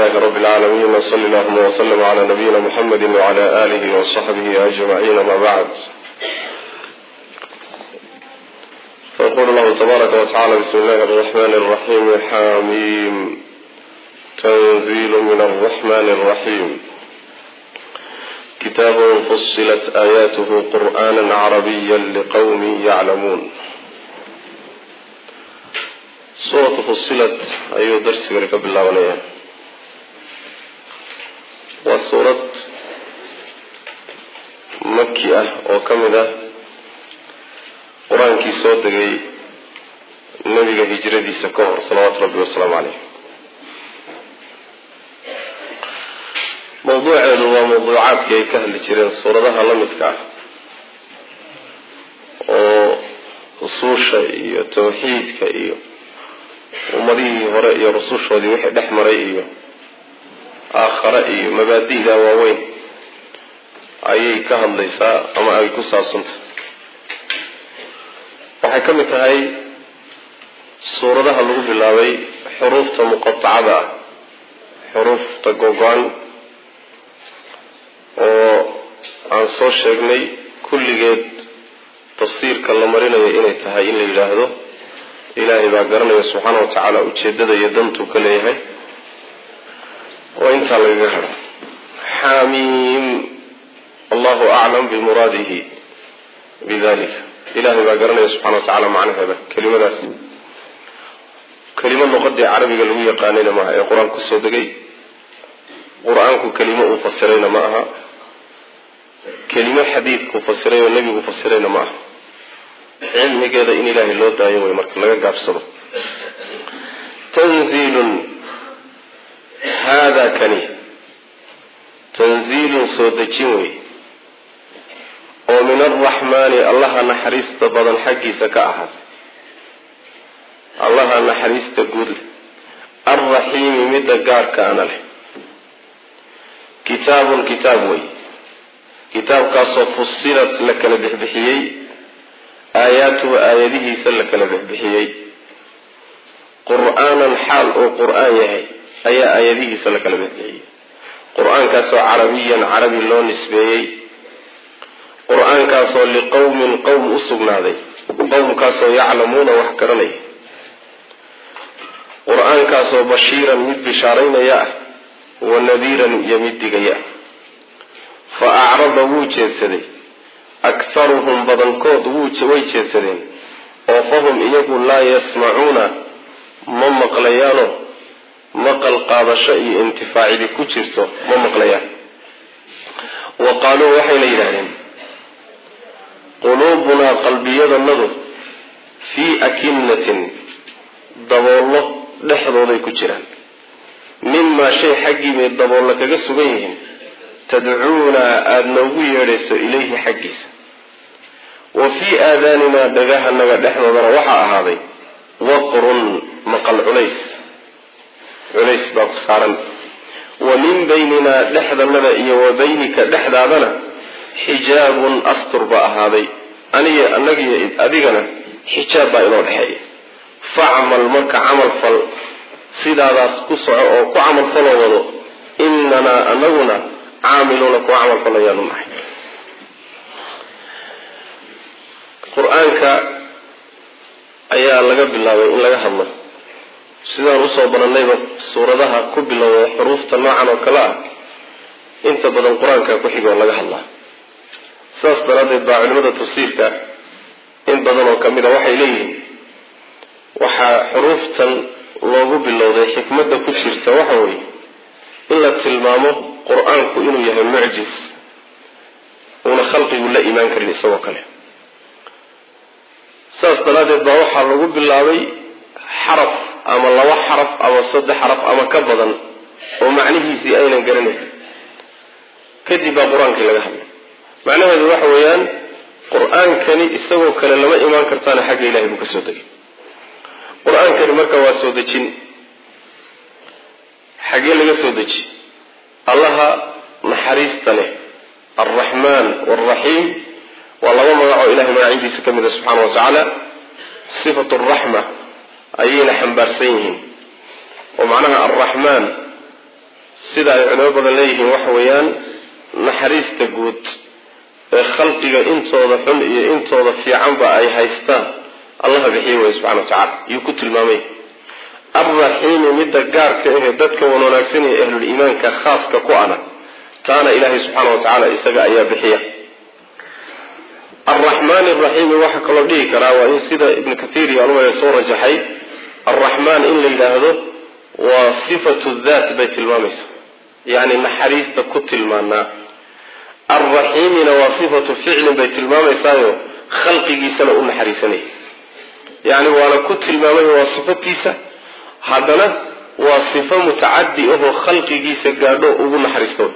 لله رب العالمين وصلى اللهم وسلم على نبينا محمد وعلى آله وصحبه أجمعين ما بعد فيقول الله تبارك وتعالى بسم الله الرحمن الرحيم حاميم تنزيل من الرحمن الرحيم كتاب فصلت آياته قرآنا عربيا لقوم يعلمون suuratu fusilat ayuu darsigani ka bilaabanayaa waa suurad maki ah oo ka mid ah qur-aankii soo degay nebiga hijradiisa ka hor salawaatu rabbi wasalaamu caleyh mawduuceedu waa mawduucaadkii ay ka hadli jireen suuradaha la midka ah oo usuusha iyo tawxiidka iyo ummadihii hore iyo rusushoodii wixii dhex maray iyo aakhare iyo mabaadi'da waaweyn ayay ka hadlaysaa ama ay ku saabsantah waxay ka mid tahay suuradaha lagu bilaabay xuruufta muqatacada ah xuruufta gogo-an oo aan soo sheegnay kulligeed tafsiirka la marinayo inay tahay in la yidhaahdo ilaahay baa garanaya subxaana wa tacaala ujeedada iyo dantuu ka leeyahay oo intaa lagaga hado xaamiim allahu aclam bimuraadihi bidalika ilaahay baa garanaya subxana wa tacala macnaheeda kelimadaas kelimo luqadii carabiga lagu yaqaanayna maaha ee qur-aan kusoo degay qur-aanku kelimo uu fasirayna ma aha kelimo xadiidkuu fasiray oo nebigu fasirayna ma aha cilmigeeda in ilaahay loo daayo way marka laga gaabsado tanziilun haadaa kani tanziilun soo dejin wey oo min alraxmaani allaha naxariista badan xaggiisa ka ahaatay allaha naxariista guud leh alraxiimi midda gaarkaana leh kitaabun kitaab wey kitaabkaasoo fusilat la kala bixbixiyey aayaatuhu aayadihiisa la kala bixbixiyey qur-aanan xaal uu qur-aan yahay ayaa aayadihiisa la kala bixbixiyey qur-aankaasoo carabiyan carabi loo nisbeeyey qur-aankaasoo liqowmin qowm u sugnaaday qowmkaasoo yaclamuuna wax garanaya qur-aankaasoo bashiiran mid bishaaraynaya ah wa nadiiran iyo mid digaya fa acrada wuu jeedsaday akharuhum badankood way jeedsadeen oo fahum iyagu laa yasmacuuna ma maqlayaano maqal qaadasho iyo intifaacidi ku jirto ma maqlayaan wa qaaluu waxayna yidhahdeen quluubunaa qalbiyadanadu fii akinatin daboollo dhexdooday ku jiraan mimaa shay xaggii bay daboollo kaga sugan yihiin tadcuunaa aada noogu yeedhayso ilayhi xaggiisa wa fii aadaaninaa dhagahanaga dhexdoodana waxaa ahaaday waqrun maqal culays culays baa ku saaran wa min bayninaa dhexdanada iyo wa baynika dhexdaadana xijaabun astur baa ahaaday aniga anagiyo adigana xijaab baa inoo dhexeeya facmal marka camal fal sidaadaas ku soco oo ku camal faloo wado inanaa anaguna caamiluuna kuwa camal falayaanu nahay qur-aanka ayaa laga bilaabay in laga hadlo sidaan usoo baranayba suuradaha ku bilowda xuruufta noocan oo kale ah inta badan qur-aanka ku xiga oo laga hadlaa sidaas daraaddeed baa culimada tafsiirka in badan oo kamid a waxay leeyihiin waxaa xuruuftan loogu bilowday xikmadda ku jirta waxa weeye in la tilmaamo qur-aanku inuu yahay mucjis uuna khalqigu la imaan karin isagoo kale saas daraaddeed baa waxaa lagu bilaabay xaraf ama laba xaraf ama saddex xaraf ama ka badan oo macnihiisii aynan garanayn kadib baa qur-aankii laga hadlay macnaheedu waxa weeyaan qur-aankani isagoo kale lama imaan kartaana xagga ilahay buu ka soo degay qur-aankani marka waa soo dejin xaggee laga soo deji allaha naxariista leh alraxmaan waalraxiim waa laba magac oo ilahay magacyadiisa ka mid a subxaana wa tacaala sifatu araxma ayayna xambaarsan yihiin oo macnaha alraxmaan sida ay culimo badan leeyihiin waxa weeyaan naxariista guud ee khalqiga intooda xun iyo intooda fiicanba ay haystaan allaha bixiye wey subxana wa tacala yuu ku tilmaamay alraxiimi midda gaarka ahee dadka wan wanaagsan ee ahluliimaanka khaaska ku ana taana ilaahay subxaana wa tacaala isaga ayaa bixiya alraxmaani araxiimi waxaa kaloo dhihi karaa waa in sida ibnu kathiir iyo alwaya soo rajaxay alraxmaan in la yidhaahdo waa sifatu daat bay tilmaamaysaa yacni naxariista ku tilmaanaa alraxiimina waa sifatu ficlin bay tilmaamaysaayo khalqigiisana u naxariisanaya yacni waana ku tilmaamay waa sifatiisa haddana waa sifo mutacadi ahoo khalqigiisa gaadho ugu naxariisto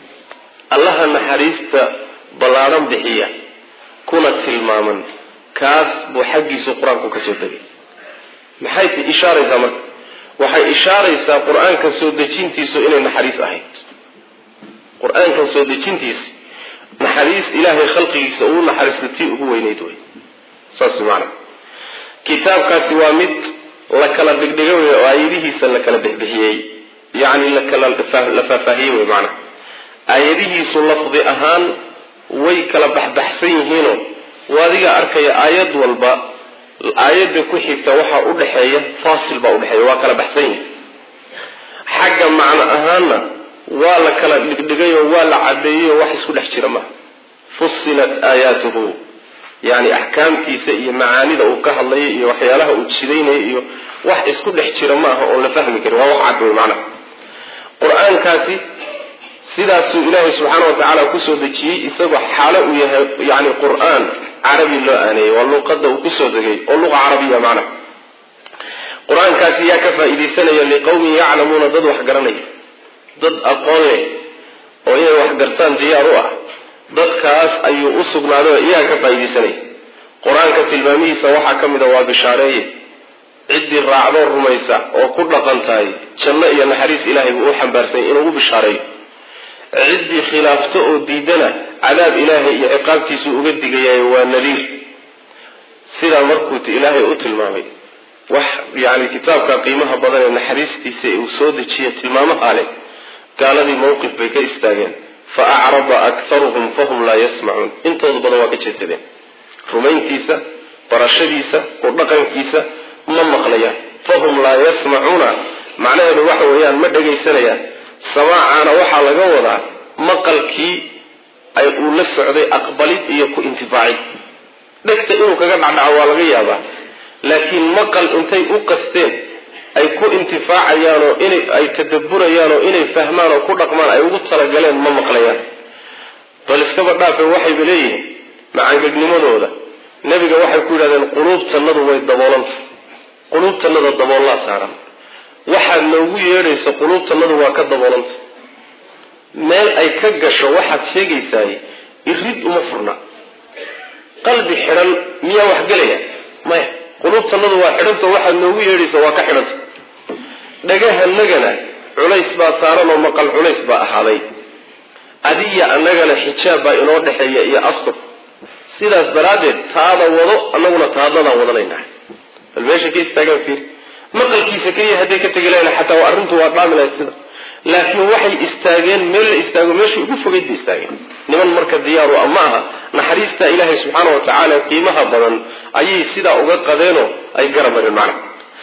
allaha naxariista ballaadhan bixiya kuna tilmaaman kaas buu xaggiisu qur-aanku ka soo degay maxay ishaaraysaa marka waxay ishaaraysaa qur-aanka soo dejintiisu inay naxariis ahayd qur-aankan soo dejintiisa naxariis ilaahay khalqigiisa ugu naxariista tii ugu weyneyd wey saas maana kitaabkaasi waa mid la kala dhigdhiga wey oo aayadihiisa la kala bixbixiyey yacni lakala la faahfaahiyey wey maana aayadihiisu lafdi ahaan way kala baxbaxsan yihiinoo waadiga arkaya aayad walba aayadda ku xigta waxaa u dhexeeya faasil baa udhexeeya waa kala baxsan yihin xagga macno ahaanna waa la kala dhigdhigayoo waa la cadeeyeyoo wax isku dhex jira maaha fusilat aayaatuhu yani axkaamtiisa iyo macaanida uu ka hadlayo iyo waxyaalaha uu jidaynayo iyo wax isku dhex jira maaha oon la fahmi karin waa wax cad wey macnaha qur-aankaasi sidaasuu ilaahay subxaana wa tacaala kusoo dejiyey isagoo xaalo uu yahay yani qur-aan carabi loo aaneeyey waa luqada uu kusoo degay oo luqa carabiya macna qur-aankaasi yaa ka faa-iideysanaya liqawmin yaclamuuna dad wax garanaya dad aqoon leh oo inay wax gartaan diyaar u ah dadkaas ayuu u sugnaaday oo iyaga ka faa-iideysanaya qur-aanka tilmaamihiisa waxaa ka mid a waa bishaareeye ciddii raacdoo rumaysa oo ku dhaqan tahay janno iyo naxariis ilaahay buu u xambaarsanya inuu u bishaareeyo ciddii khilaafto oo diidana cadaab ilaahay iyo ciqaabtiisuu uga digayayo waa nadiir sidaa markuu ilaahay u tilmaamay wax yani kitaabka qiimaha badan ee naxariistiisa uu soo dejiya tilmaamaha leh gaaladii mawqif bay ka istaageen fa acrada akharuhum fahum laa yasmacuun intooda badan waa ka jeedsadeen rumayntiisa barashadiisa ku dhaqankiisa ma maqlayaan fahum laa yasmacuuna macnaheedu waxa weeyaan ma dhegaysanayaan samaacaana waxaa laga wadaa maqalkii ay uu la socday aqbalid iyo ku intifaacid dhegta inuu kaga dhacdhaco waa laga yaabaa laakiin maqal intay u qasteen ay ku intifaacayaan oo inay ay tadabburayaan oo inay fahmaan oo ku dhaqmaan ay ugu talagaleen ma maqlayaan bal iskaba dhaafe waxayba leeyihiin macaangegnimadooda nebiga waxay ku yidhahdeen quluubtannadu way daboolanta quluubtannada daboollaa saaran waxaad noogu yeedhaysa quluubtannadu waa ka daboolanta meel ay ka gasho waxaad sheegaysaay irid uma furna qalbi xidhan miyaa wax gelaya maya quluubtannadu waa xidhanta waxaad noogu yeedhaysa waa ka xidhanta dhagahanagana culays baa saaran oo maqal culays baa ahaaday adiya annagana xijaab baa inoo dhexeeya iyo astur sidaas daraaddeed taada wado annaguna taadadaan wadanaynaa bal meesha ka istaagaan fiir maqalkiisa keliya hadday ka tegi lahayn xataa arrintu waa dhaami lahayd sida laakiin waxay istaageen meel la istaago meeshai ugu fogeyd bay istaageen niman marka diyaaru a ma aha naxariista ilaahay subxaana wa tacaala qiimaha badan ayay sidaa uga qadeenoo ay garamareen macna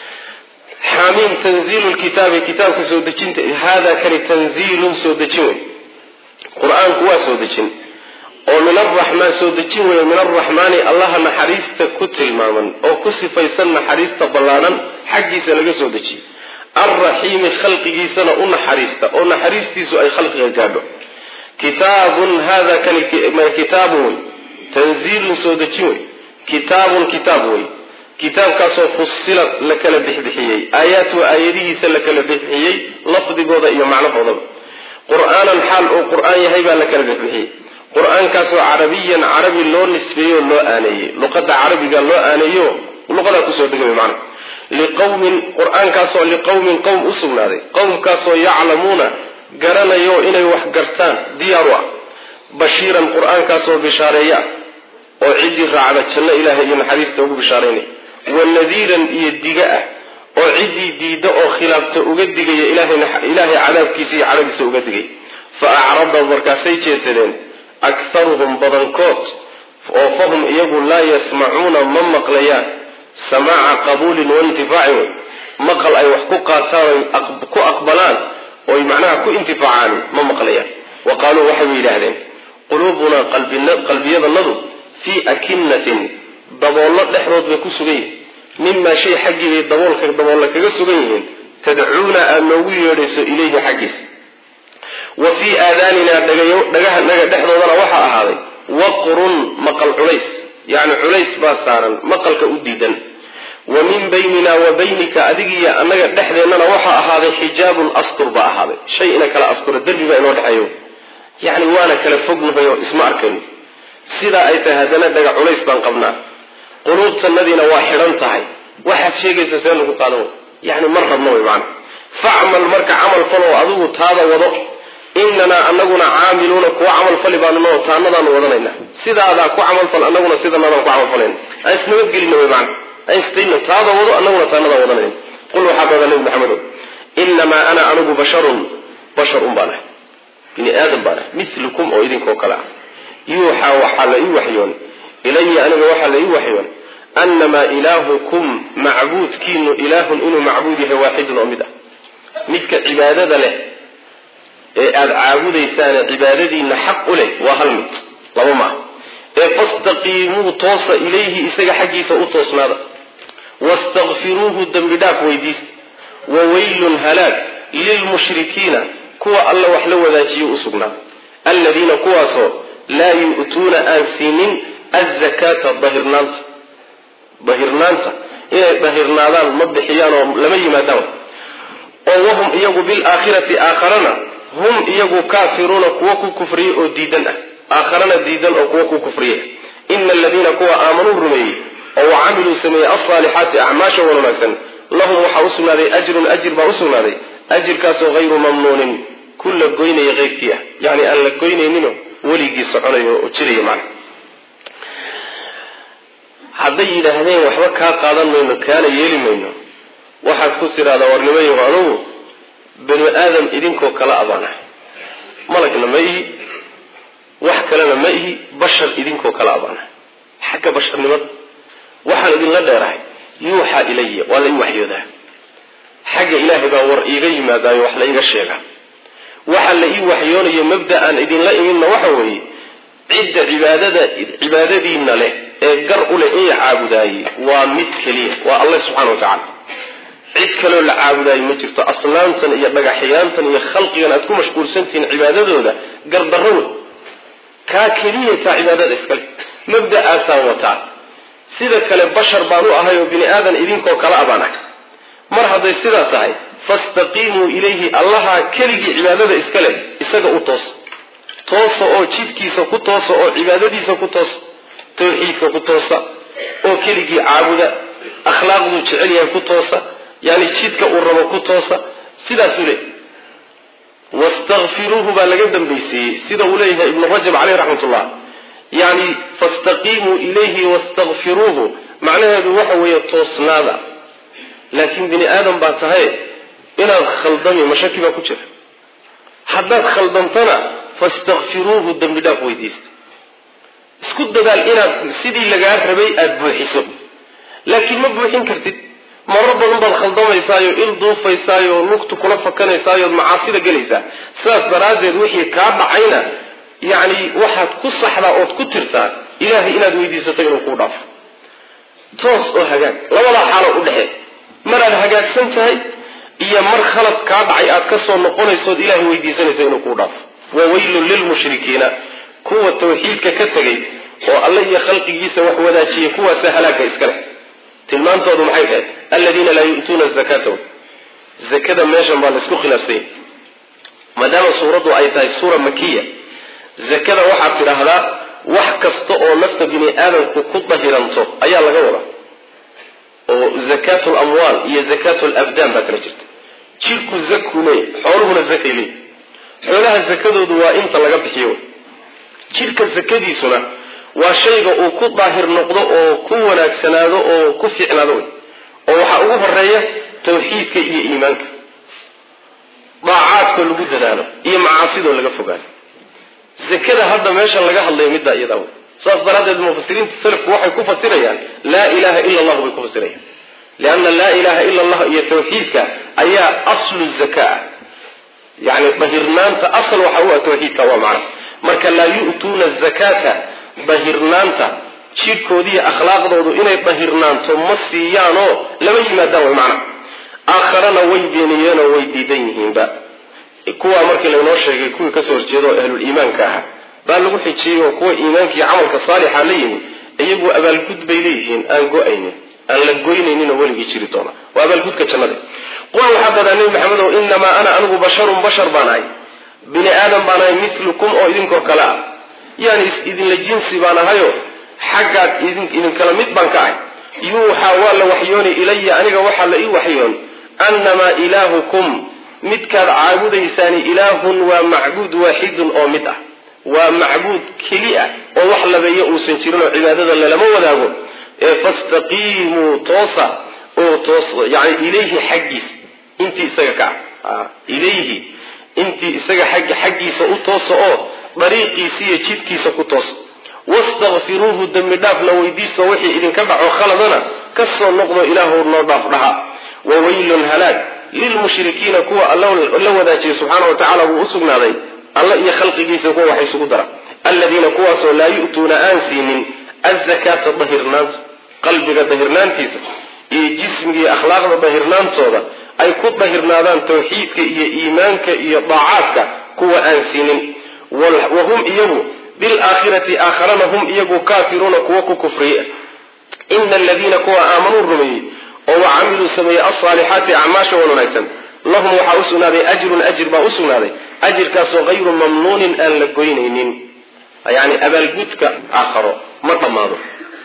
xaamiim tanziilu lkitaabi kitaabka soo dejinta hada kani tanziilun soo dejin wey qur-aanku waa soo dejin oo min araxmaan soo dejin weeye min araxmaani allaha naxariista ku tilmaaman oo ku sifaysan naxariista ballaadhan xaggiisa laga soo dejiyey alraxiimi khalqigiisana u naxariista oo naxariistiisu ay khalqiga gaadho kitaabun hada kani kitaabun wey tanziilun soo dejin wey kitaabun kitaab wey kitaabkaasoo fusilad la kala bixbixiyey aayaatuhu aayadihiisa la kala bixbixiyey lafdigooda iyo macnahoodaba qur-aanan xaal uu qur-aan yahay baa la kala bixbixiyey qur-aankaasoo carabiyan carabi loo nisbeeyo loo aaneeyey luqada carabiga loo aaneeyo luqadaa kusoo degay maana liqawmin qur-aankaasoo liqawmin qowm u sugnaaday qowmkaasoo yaclamuuna garanayo inay wax gartaan diyaaru ah bashiiran qur-aankaasoo bishaareeya ah oo ciddii raacda janno ilaahay iyo naxariista ugu bishaaraynaya wa nadiiran iyo diga ah oo ciddii diidda oo khilaafta uga digaya ilaahay cadaabkiisa iyo cadhadiisa uga digay fa acrada markaasay jeesadeen akharuhum badankood oo fahum iyagu laa yasmacuuna ma maqlayaan samaaca qabuulin waintifaacin wey maqal ay wax ku qaataan ku aqbalaan oy macnaha ku intifaacaan ma maqlayaan wa qaaluu waxay yidhaahdeen quluubunaa qalbiyadanadu fii akinatin daboollo dhexdood bay ku sugan yihiin mimaa shay xaggii bay daboolka daboolla kaga sugan yihiin tadcuuna aada noogu yeedhayso ilayhi xaggiisa wa fii aadaaninaa dhagahanaga dhexdoodana waxaa ahaaday waqrun maqal culays yacni culays baa saaran maqalka u diidan wa min baynina wa baynika adigiiyo annaga dhexdeennana waxaa ahaaday xijaabun astur baa ahaaday shay ina kala astura derbi baa inoo dhexeeyo yacni waana kala fognahay oo isma arkayno sidaa ay tahay haddana dhaga culays baan qabnaa quluubtanadiina waa xidhan tahay waxaad sheegaysa see lagu qaadan way yani mar rabna way macana facmal marka camal faloo adigu taada wado inanaa anaguna caamiluuna kuwa camal fali baanunoo taanadaanu wadanayna sidaadaa ku camalfal anaguna sidanadaan ku camalfalayna aan isnabadgelina way macana aan istayna taada wado anaguna taanadaa wadanayna qul waxaa dada nabi maxamedo inamaa ana anigu basharun bashar un baan ahay bini aadam baan ahay milukum oo idinkoo kale ah yuuxaa waxaa la ii waxyoon ilaya aniga waxaa la ii waxyoon annamaa ilaahukum macbuudkiinu ilaahun inuu macbuud yahay waaxidun oo mid ah midka cibaadada leh ee aada caabudaysaane cibaadadiina xaq u leh waa hal mid laba maaha ee fastaqiimuu toosa ilayhi isaga xaggiisa u toosnaada wastakfiruuhu dembi dhaaf weydiista wa weylun halaag lilmushrikiina kuwa alla wax la wadaajiyo u sugnaa alladiina kuwaasoo laa yu'tuuna aan siinin azakaata dahirnaanta dahirnaanta inay dahirnaadaan ma bixiyaan oo lama yimaadaan oo wahum iyagu bilaakhirati aakharana hum iyagu kaafiruuna kuwa ku kufriye oo diidan ah aakharana diidan oo kuwa ku kufriye ina aladiina kuwa aamanuu rumeeyey oo wacamiluu sameeyey alsaalixaati acmaasha wan wanaagsan lahum waxaa usugnaaday ajrun ajir baa usugnaaday ajirkaasoo hayru mamnuunin ku la goynaya keyrkii ah yani aan la goynayninoo weligii soconayo oo jiraya macna hadday yidhaahdeen waxba kaa qaadan mayno kaana yeeli mayno waxaad ku tidhahdaa warnimayahu anugu banu aadam idinkoo kala abaana malagna ma ihi wax kalena ma ihi bashar idinkoo kala abaana xagga basharnimada waxaan idinla dheerahay yuuxaa ilaya waa la ii waxyoodaa xagga ilaahay baa war iiga yimaadaayo wax la iiga sheegaa waxa la ii waxyoonayo mabda aan idinla iminna waxa weeye cidda cibaadada cibaadadiina leh ee gar u leh in la caabudaayey waa mid keliya waa allah subxana wa tacala cid kaloo la caabudaayo ma jirto asnaamtan iyo dhagaxyaantan iyo khalqigan aad ku mashquulsantihiin cibaadadooda gardarro wey kaa keliya taa cibaadada iskale mabda'aasaan wataa sida kale bashar baan u ahay oo bini aadan idinkoo kala abaan ah mar hadday sidaa tahay fastaqiimuu ilayhi allaha keligii cibaadada iska leh isaga u toosa toosa oo jidkiisa ku toosa oo cibaadadiisa ku toosa tawxiidka ku toosa oo keligii caabuda akhlaaqduu jecel yahay ku toosa yani jidka uu rabo ku toosa sidaasuu leeyahy wastakfiruuhu baa laga dambaysiiyey sida uu leeyahay ibnu rajab caleyh raxmat ullah yani fastaqiimuu ilayhi wastakfiruuhu macnaheedu waxa weeye toosnaada laakiin bini aadam baa tahay inaad khaldami mashaki baa ku jira haddaad khaldamtana fastakfiruuhu dembi dhaaf weydiista isku dadaal inaad sidii lagaa rabay aada buuxiso laakiin ma buuxin kartid marar badan baad khaldamaysaayoo il duufaysaayo lugtu kula fakanaysaayoood macaasida gelaysaa sidaas daraaddeed wixii kaa dhacayna yacni waxaad ku saxdaa ood ku tirtaa ilaahay inaad weydiisato inuu kuu dhaafo toos oo hagaag labadaa xaalo u dhexee maraad hagaagsan tahay iyo mar khalad kaa dhacay aad ka soo noqonaysood ilaahay weydiisanayso inuu kuu dhaafo wa weylun lilmushrikiina kuwa tawxiidka ka tegay oo alle iyo khalqigiisa wax wadaajiyay kuwaasa halaagka iska leh tilmaantoodu maxay dhahay aladiina laa yu'tuuna zakata zakada meeshan baa laysku khilaafsanya maadaama suuraddu ay tahay suura makiya zakada waxaad tidhaahdaa wax kasta oo nafta bini aadamku ku dahiranto ayaa laga wadaa oo zakaatu lamwaal iyo zakaatu labdaan baa kala jirta jirku zakuu leeyahy xooluhuna zakay leeyahy xoolaha zakadoodu waa inta laga bixiyo jirka zakadiisuna waa shayga uu ku daahir noqdo oo ku wanaagsanaado oo ku fiicnaado wey oo waxaa ugu horeeya tawxiidka iyo iimaanka daacaadkoo lagu dadaalo iyo macaasidoo laga fogaano zakada hadda meesha laga hadlayo middaa iyadaa wey saas daraaddeed mufasiriinta salafku waxay ku fasirayaan laa ilaha ila allahu bay ku fasirayaan lianna laa ilaha ila allah iyo tawxiidka ayaa aslu zakaa yani bahirnaanta asal waxa u ah tawxiidka waa macna marka laa yu'tuuna zakata bahirnaanta jidhkoodiiyo akhlaaqdoodu inay bahirnaanto ma siiyaanoo lama yimaadaan way macna aakharana way beeniyeenoo way diidan yihiinba kuwaa markii laynoo sheegay kuwii kasoo horjeeda oo ahluliimaanka ahaa baa lagu xijiyey oo kuwa iimaanka iyo camalka saalixa la yimi iyagu abaalgud bay leeyihiin aan go-aynin aan la goynayninoo weligii jiri doona waa abaalgudka jannada qul waxaa badaa nebi maxamed oo inamaa ana anigu basharun bashar baan ahay bini aadam baan ahay milukum oo idinkoo kale ah yani idinla jinsi baan ahayo xaggaad idinkala mid baan ka ahay yuuxaa waa la waxyooni ilaya aniga waxaa la ii waxyoon annamaa ilaahukum midkaad caabudaysaani ilaahun waa macbuud waaxidun oo mid ah waa macbuud keli ah oo wax labeeyo uusan jirin oo cibaadada lalama wadaago ee fastaqiimuu toosa oo toos yani ilayhi xaggiisa intii isaga ka ah ilayhi intii isaga xaggiisa u toosa oo dariiqiisa iyo jidkiisa ku toosa wastakfiruuhu dembi dhaafna weydiisto wixii idinka dhaco khaladana kasoo noqdo ilaahu noo dhaaf dhaha wawaylun halaag lilmushrikiina kuwa la wadaajiya subxaana wa tacala wuu usugnaaday alla iyo khalqigiisa kuwa wax isugu dara aladiina kuwaasoo laa yu'tuuna aan siinin azakaata dahirnaanta qalbiga dahirnaantiisa iyo jismiga iyo akhlaaqda dahirnaantooda ay ku dahirnaadaan tawxiidka iyo iimaanka iyo daacaadka kuwa aan siinin wahum iyagu bilaakhirati aakharana hum iyagu kaafiruuna kuwa ku kufriye ina aladiina kuwa aamanuu rumeeyey oo wa camiluu sameeyey alsaalixaati acmaasha wan wanaagsan lahum waxaa usugnaaday ajrun ajir baa usugnaaday ajirkaasoo hayru mamnuunin aan la goynaynin yani abaalgudka aakharo ma dhammaado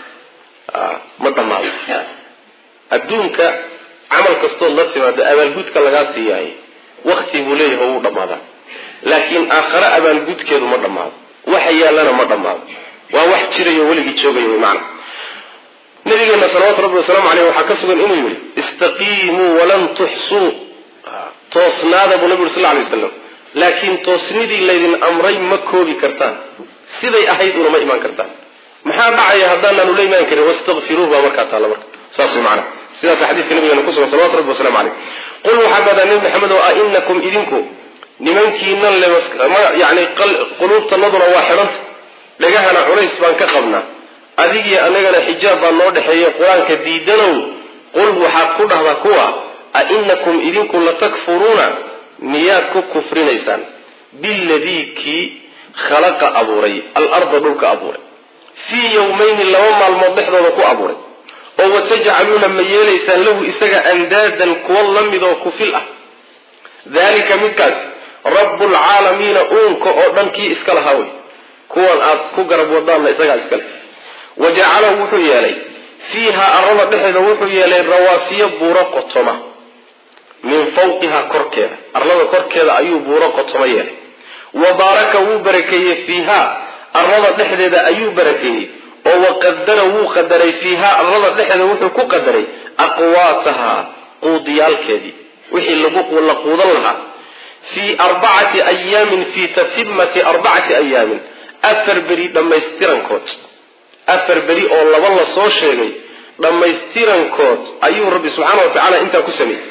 ma dhammaado adduunka camal kastood la timaado abaalgudka lagaa siiyahay wakti buu leeyahay wuu dhammaadaa laakiin aakhare abaalgudkeedu ma dhammaado waxa yaallana ma dhammaado waa wax jirayo weligii joogaya wy maana nabigeena salawatu rabbi wasalaamu aleyh waxaa ka sugan inuu yihi istaqiimuu walan tuxsuu toosnaada buu nabi uri sal lay waslam laakiin toosnidii laydin amray ma koobi kartaan siday ahayd una ma imaan kartaan maxaa dhacaya haddaanaanu la imaan karin wastakfiruuh baa markaa taalla marka saas way macana sidaasa xadiiska nabigeena kusugan salawatu rabbi wasalamu caleyh qul waxaa badaa nebi maxamed oo a inakum idinku nimankiinan le yani quluubtanaduna waa xidhanta dhagahana culays baan ka qabnaa adigii anagana xijaab baa noo dhexeeya qur-aanka diidanow qul waxaad ku dhahdaa kuwa a inakum idinku latakfuruuna miyaad ku kufrinaysaan biladii kii khalaqa abuuray alarda dhulka abuuray fii yowmayni laba maalmood dhexdooda ku abuuray oo watajcaluuna ma yeelaysaan lahu isaga andaadan kuwa la mid oo kufil ah dalika midkaas rabbulcaalamiina uunka oo dhan kii iska lahaa wey kuwan aad ku garab wadaanna isagaa iskale wa jacala wuxuu yeelay fiiha arada dhexeeda wuxuu yeelay rawaafiyo buuro qotoma min fawqiha korkeeda arlada korkeeda ayuu buuro qotoma yeelay wa baaraka wuu barakeeyey fiiha arlada dhexdeeda ayuu barakeeyey oo waqadara wuu qadaray fiiha arlada dhexeeda wuxuu ku qadaray aqwaataha quudiyaalkeedii wixii la quudan lahaa fii arbacati ayaamin fii tatimati arbacati ayaamin afar beri dhammaystirankood afar beri oo laba la soo sheegay dhammaystirankood ayuu rabbi subxaana wa tacaala intaa ku sameeyey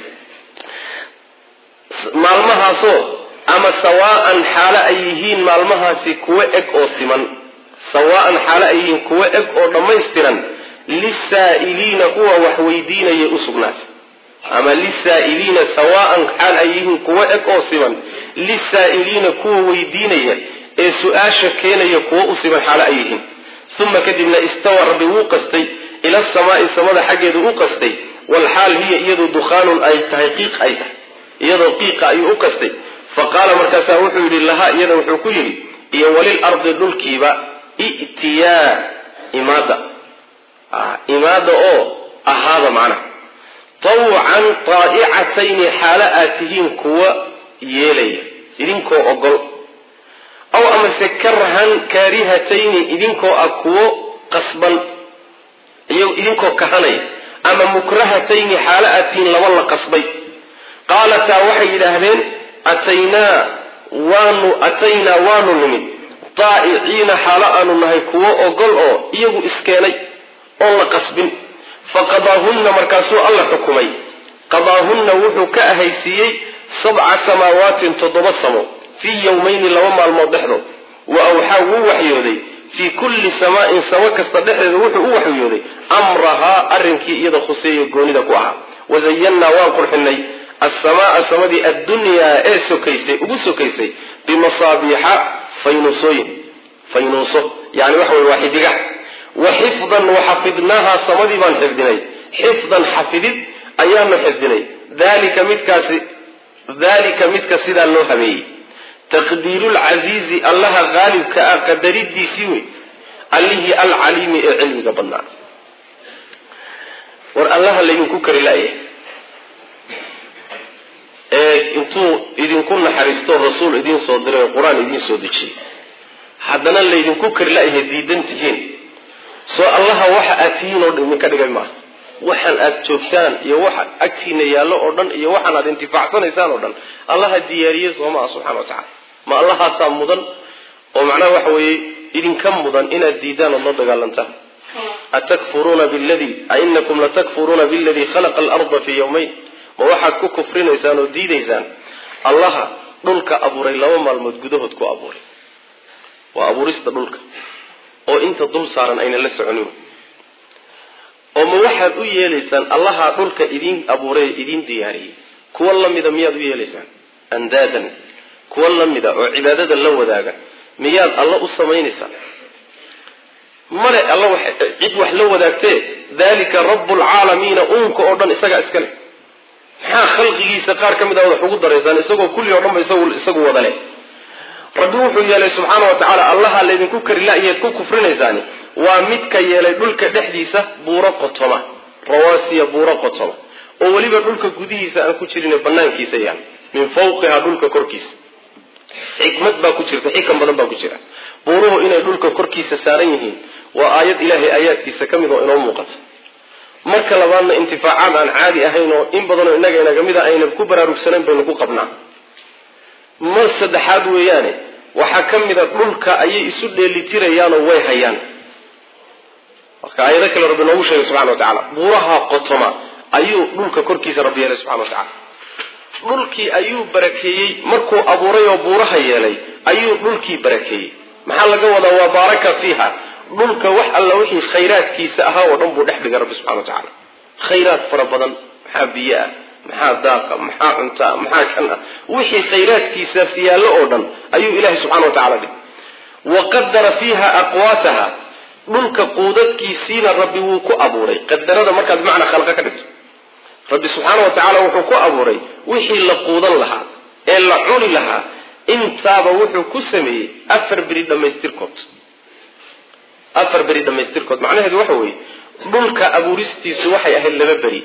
maalmahaasoo ama sawaa'an xaalo ay yihiin maalmahaasi kuwo eg oo siman sawaa'an xaalo ay yihiin kuwo eg oo dhammaystiran lisaa'iliina kuwa wax weydiinayay u sugnaatay ama lisaa'iliina sawaa'an xaal ay yihiin kuwo eg oo siman lisaa'iliina kuwa weydiinaya ee su-aasha keenaya kuwo u siman xaalo ay yihiin uma kadibna istawa rabbi wuu qastay ila samaa'i samada xaggeeda u qastay walxaal hiya iyadu dukhaanun ay tahay qiiq ay tahay iyadoo qiiqa ayuu u qastay fa qaala markaasaa wuxuu yidhi lahaa iyada wuxuu ku yidhi iyo walil ardi dhulkiiba i'tiyaa imaada imaada oo ahaada macnaha tawcan taa'icatayni xaalo aad tihiin kuwa yeelaya idinkoo ogol aw amase karhan kaarihatayni idinkoo ah kuwo qasban idinkoo kahanaya ama mukrahatayni xaalo atiin laba la qasbay qaalataa waxay yidhaahdeen ataynaa waanu ataynaa waanu nimid daa'iciina xaalo aanu nahay kuwo ogol oo iyagu iskeenay oon la qasbin faqadaahunna markaasuu alla xukumay qadaahunna wuxuu ka ahaysiiyey sabca samaawaatin toddoba samo fii yowmayni laba maalmood dhexdood wa awxaa wuu waxyooday fii kulli samaa'in samo kasta dhexdeeda wuxuu u waxyooday amrahaa arrinkii iyada khuseeyo goonida ku ahaa wazayannaa waan qurxinay asamaaa samadii addunyaa ee sokaysay ugu sokaysay bimasaabiixa faynuusooyin faynuuso yani waxa wey waa xidiga wa xifdan waxafidnaahaa samadii baan xifdinay xifdan xafidid ayaanu xifdinay dalika midkaasi dalika midka sidaa loo habeeyey taqdiirulcasiizi allaha qaalibka ah qadaridiisii wey allihii alcaliimi ee cilmiga badnaa war allaha laydinku kari laaya ee intuu idinku naxariisto rasuul idiin soo diray oo qur-aan idiin soo dejiyey haddana laydinku kari la-yahay diidan tihiin soo allaha waxa aad tihiin oo dhan idinka dhigay maaha waxaan aad joogtaan iyo waxa agtiina yaallo oo dhan iyo waxaan aad intifaacsanaysaan oo dhan allaha diyaariyey soo maa subxana wa tacala ma allahaasaa mudan oo macnaha waxa weeye idinka mudan inaad diidaan ood la dagaalantaan atakfuruuna biladii ainakum latakfuruuna biladii khalaqa alarda fii yawmayn ma waxaad ku kufrinaysaan oo diidaysaan allaha dhulka abuuray laba maalmood gudahood ku abuuray waa abuurista dhulka oo inta dul saaran ayna la soconin oo ma waxaad u yeelaysaan allaha dhulka idiin abuuray idiin diyaariyey kuwa lamida miyaad u yeelaysaan andaadan kuwa lamida oo cibaadada la wadaaga miyaad alla u samaynaysaan male alla cid wax la wadaagtee dalika rabbulcaalamiina uunka oo dhan isagaa iska leh maxaa khalqigiisa qaar ka mid a wax ugu daraysaan isagoo kulli oo dhan ba isagu wada leh rabbi wuxuu yeelay subxaana wa tacaala allaha laydinku kari la-yeed ku kufrinaysaani waa midka yeelay dhulka dhexdiisa buuro qotoma rawaasiya buuro qotoma oo weliba dhulka gudihiisa aan ku jirin banaankiisa yaal min fawqiha dhulka korkiisa xikmad baa ku jirta xikam badan baa ku jira buuruhu inay dhulka korkiisa saaran yihiin waa aayad ilaahay aayaadkiisa ka mid oo inoo muuqata marka labaadna intifaacaad aan caadi ahayn oo in badanoo innaga inaga mid a aynan ku baraarugsanayn baynu ku qabnaa mar saddexaad weeyaane waxaa ka mid a dhulka ayay isu dheelitirayaanoo way hayaan marka aayado kale rabbi noogu sheegay subxana wa tacala buuraha qotoma ayuu dhulka korkiisa rabbi yeelay subxana wa tacala dhulkii ayuu barakeeyey markuu abuuray oo buuraha yeelay ayuu dhulkii barakeeyey maxaa laga wadaa waa baaraka fiiha dhulka wax alla wixii khayraadkiisa ahaa oo dhan buu dhex dhigay rabbi subxana wa tacaala khayraad fara badan maxaa biyo ah maxaa daaqa maxaa cuntaa maxaa kan ah wixii khayraadkiisaas yaallo oo dhan ayuu ilahay subxana wa tacala dhigay wa qadara fiiha aqwaataha dhulka quudadkiisiina rabbi wuu ku abuuray qadarada markaad bimacnaa khalqa ka dhigto rabbi subxaana wa tacaala wuxuu ku abuuray wixii la quudan lahaa ee la cuni lahaa intaaba wuxuu ku sameeyey afar beri dhammaystirkood afar beri dhammaystirkood macnaheedu waxa weeye dhulka abuuristiisu waxay ahayd laba beri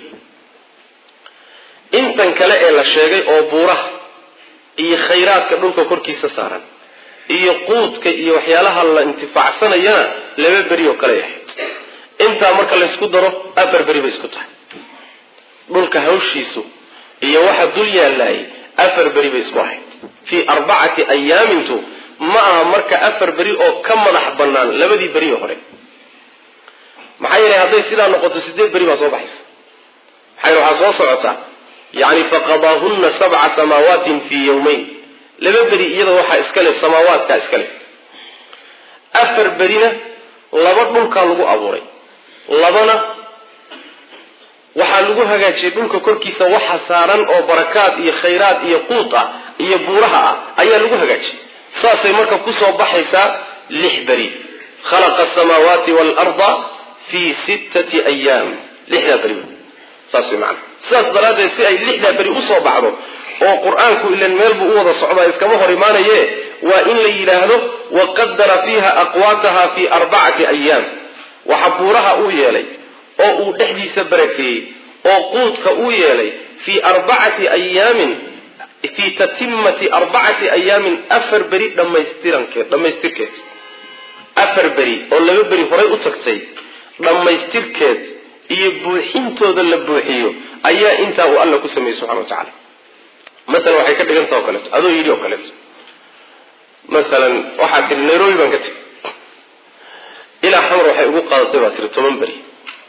intan kale ee la sheegay oo buuraha iyo khayraadka dhulka korkiisa saaran iyo quudka iyo waxyaalaha la intifaacsanayana laba beri oo kale ahayd intaa marka laysku daro afar beri bay isku tahay dhulka hawshiisu iyo waxa dul yaallaayay afar beri bay isku ahayd fii arbacati ayaamintu ma aha marka afar beri oo ka madax bannaan labadii beri oo hore maxaa yeelay hadday sidaa noqoto sideed beri baa soo baxaysa maxaa yele waxaa soo socota yani faqadaahunna sabca samaawaatin fii yawmayn laba beri iyada waxaa iska leh samaawaadkaa iska leh afar berina laba dhulkaa lagu abuuray labana waxaa lagu hagaajiyey dhulka korkiisa waxa saaran oo barakaad iyo khayraad iyo quud ah iyo buuraha ah ayaa lagu hagaajiyey saasay marka kusoo baxaysaa lix beri khalaqa asamaawaati waalarda fii sittati ayaam lixdaa beri saas way macana sidaas daraaddeed si ay lixdaa beri usoo baxdo oo qur-aanku ilan meel buu u wada socdaa iskama hor imaanaye waa in la yidhaahdo waqadara fiiha aqwaataha fii arbacati ayaam waxa buuraha uu yeelay oo uu dhexdiisa barakeeyey oo quudka uu yeelay fii arbacati ayaamin fii tatimati arbacati ayaamin afar beri dhammaystirankeed dhammaystirkeed afar beri oo laba beri horay u tagtay dhammaystirkeed iyo buuxintooda la buuxiyo ayaa intaa uu alla ku sameeyey subxana wa tacala masalan waxay ka dhigantah o kaleeto adoo yidhi oo kaleeto masalan waxaad tihi nairobi baan ka tegi ilaa xamar waxay ugu qaadatay baa tiri toban beri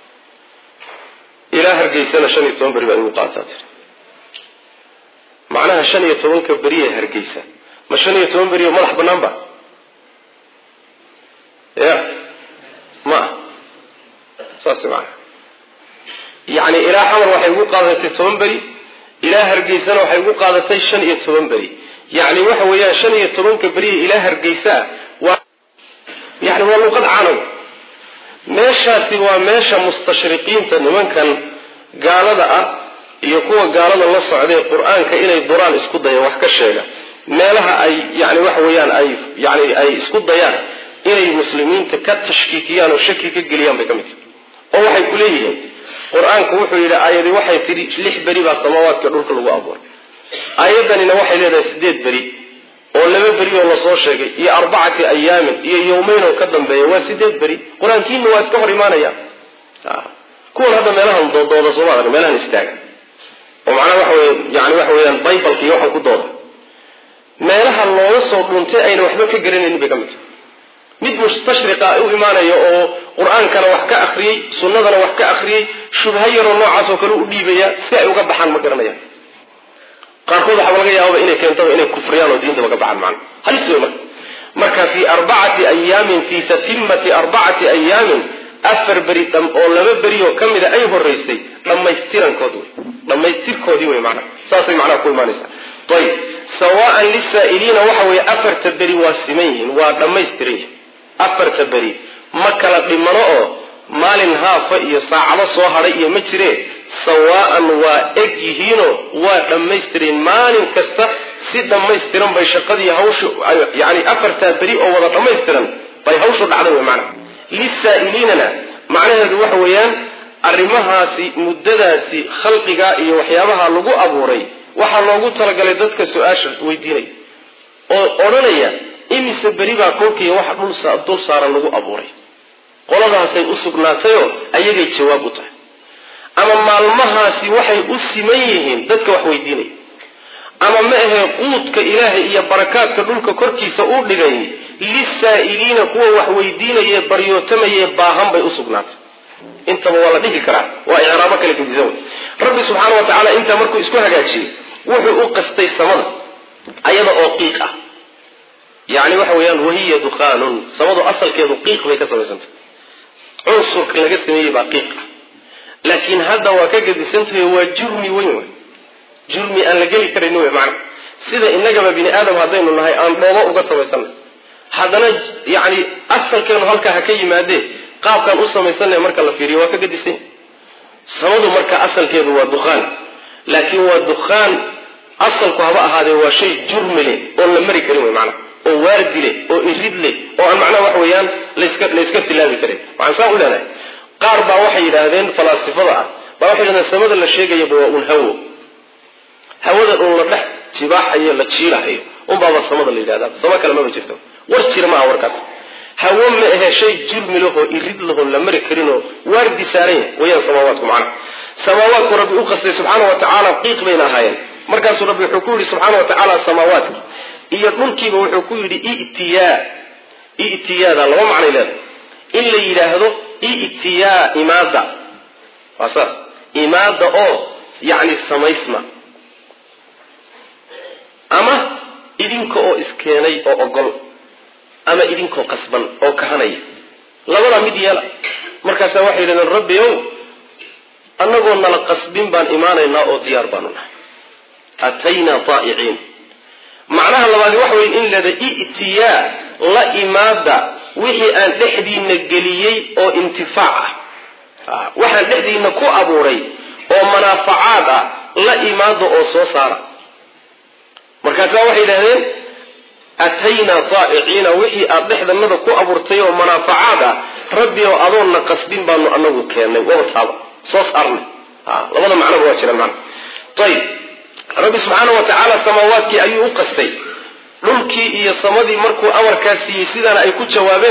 ilaa hargeysana shan iyo toban beri baa igu qaadataa tiri macnaha shan iyo tobanka beri ee hargeysa ma shan iyo toban beri oo madax bannaan ba ya ma ah saas maana yacni ilaa xamar waxay ugu qaadatay toban beri ilaa hargeysana waxay ugu qaadatay shan iyo toban beri yacni waxa weeyaan shan iyo tobanka beriya ilaa hargeysaa waa yani waa luqad caanow meeshaasi waa meesha mustashriqiinta nimankan gaalada ah iyo kuwa gaalada la socday qur-aanka inay duraan isku dayaan wax ka sheega meelaha ay yani waxa weeyaan ay yani ay isku dayaan inay muslimiinta ka tashkiikiyaan oo shaki ka geliyaan bay ka mid tahay oo waxay ku leeyihiin qur-aanku wuxuu yidhi aayadii waxay tidhi lix beri baa samaawaadka dhulka lagu abuuray aayaddanina waxay leedahay sideed beri oo laba beri oo lasoo sheegay iyo arbacati ayaamin iyo yowmeyn oo ka dambeeya waa sideed beri qur-aankiina waa iska hor imaanaya kuwan hadda meelahan doodooda sooma arag meelahan istaaga oo macnaha waxa wey yani waxa weeyaan bibalka iyo waxan ku dooda meelaha looga soo dhuuntay ayna waxba ka garanaynin bay ka mid tahay mid mustashriqa u imaanaya oo qur-aankana wax ka akriyey sunnadana wax ka akriyey shubha yaroo noocaas oo kale u dhiibaya si ay uga baxaan ma garanayaan qaarkood waxaaba laga yaababa inay keentaba inay kufriyaan oo diintaba ka baxaan macna halis wey marka marka fii arbacati ayaamin fii tatimati arbacati ayaamin afar beri oo laba beri oo ka mida ay horeysay dhammaystirankood wey dhammaystirkoodii wey macnaha saasay macnaha ku imaanaysaa ayib sawaan lisaa'iliina waxa weeye afarta beri waa siman yihiin waa dhammaystiran yihin afarta beri ma kala dhimano oo maalin haafa iyo saacado soo hadhay iyo ma jiree sawaa'an waa eg yihiinoo waa dhammaystiran maalin kasta si dhammaystiran bay shaqadii hawshu yani afartaa beri oo wada dhammaystiran bay hawshu dhacday wey macnaha lisaa'iliinana macnaheedu waxa weeyaan arrimahaasi muddadaasi khalqiga iyo waxyaabaha lagu abuuray waxaa loogu talagalay dadka su-aasha weydiinaya oo odhanaya imise beri baa kolkiiya waxa dul saaran lagu abuuray qoladaasay u sugnaatayoo ayagay jawaab u tahay ama maalmahaasi waxay u siman yihiin dadka wax weydiinaya ama ma ahee quudka ilaahay iyo barakaadka dhulka korkiisa uu dhigay lisaa'iliina kuwa wax weydiinaye baryootamayee baahan bay u sugnaatay intaba waa la dhihi karaa waa icraabo kale gedisan wey rabbi subxaana wa tacaala intaa markuu isku hagaajiyey wuxuu u qastay samada ayada oo qiiq ah yani waxa weeyaan wahiya dukhaanun samadu asalkeedu qiiq bay ka samaysantah cunsurka laga sameeyey baa qiiq ah laakiin hadda waa ka gedisantahay waa jurmi weyn wey jurmi aan la geli karayni wey macana sida innagaba bini aadam haddaynu nahay aan dhoobo uga samaysanay haddana yani asalkeenu halkaa ha ka yimaadee qaabkaan u samaysanay marka la fiiriyo waa ka gedisanya samadu marka asalkeedu waa dukhaan laakiin waa dukhaan asalku haba ahaadee waa shay jurmi leh oon la mari karin wey macana oo waardi leh oo irid leh oo aan macnaha waxa weeyaan laska layska tilaabi karin waxaan saa u leenahay qaar baa waxay yidhaahdeen falaasifada ah baa waxay yidhahdeen samada la sheegayaba waa un hawo hawada un la dhex jibaaxayo la jiilahayo unbaaba samada la yidhahda samo kale maba jirto war jira maaha warkaas hawo ma ahe shay jurmi lahoo irid lahoo la mari karinoo waardi saaran yahay wayaan samaawaadku macnaha samaawaadku rabbi u qastay subxaana wa tacaala qiiq bayna ahaayeen markaasuu rabbi wuxuu ku yidhi subxaana wa tacaala samaawaadki iyo dhulkiiba wuxuu ku yidhi itiyaa itiyaada laba macnay leedahay in la yidhaahdo itiyaa imaada waa saas imaada oo yacni samaysma ama idinka oo iskeenay oo ogol ama idinkoo qasban oo kahanaya labadaa mid yeela markaasaa waxay yidhahdeen rabbi ow annagoo nala qasbin baan imaanaynaa oo diyaar baanu nahay ataynaa taa'iciin macnaha labaadi waxa weye in leeda i'tiyaa la imaada wixii aan dhexdiina geliyey oo intifaac ah waxaan dhexdiina ku abuuray oo manaafacaad ah la imaada oo soo saara markaasaa waxay yidhahdeen ataynaa taa'iciina wixii aad dhexdanada ku abuurtay oo manaafacaad ah rabbi oo adoonna qasbin baanu anagu keennay waba taaba soo saarnay labada macnoba waa jiraan macna ayib rabbi subxaana wa tacaala samaawaadkii ayuu u qastay dhulkii iyo samadii markuu amarkaa siiyey sidaana ay ku jawaabeen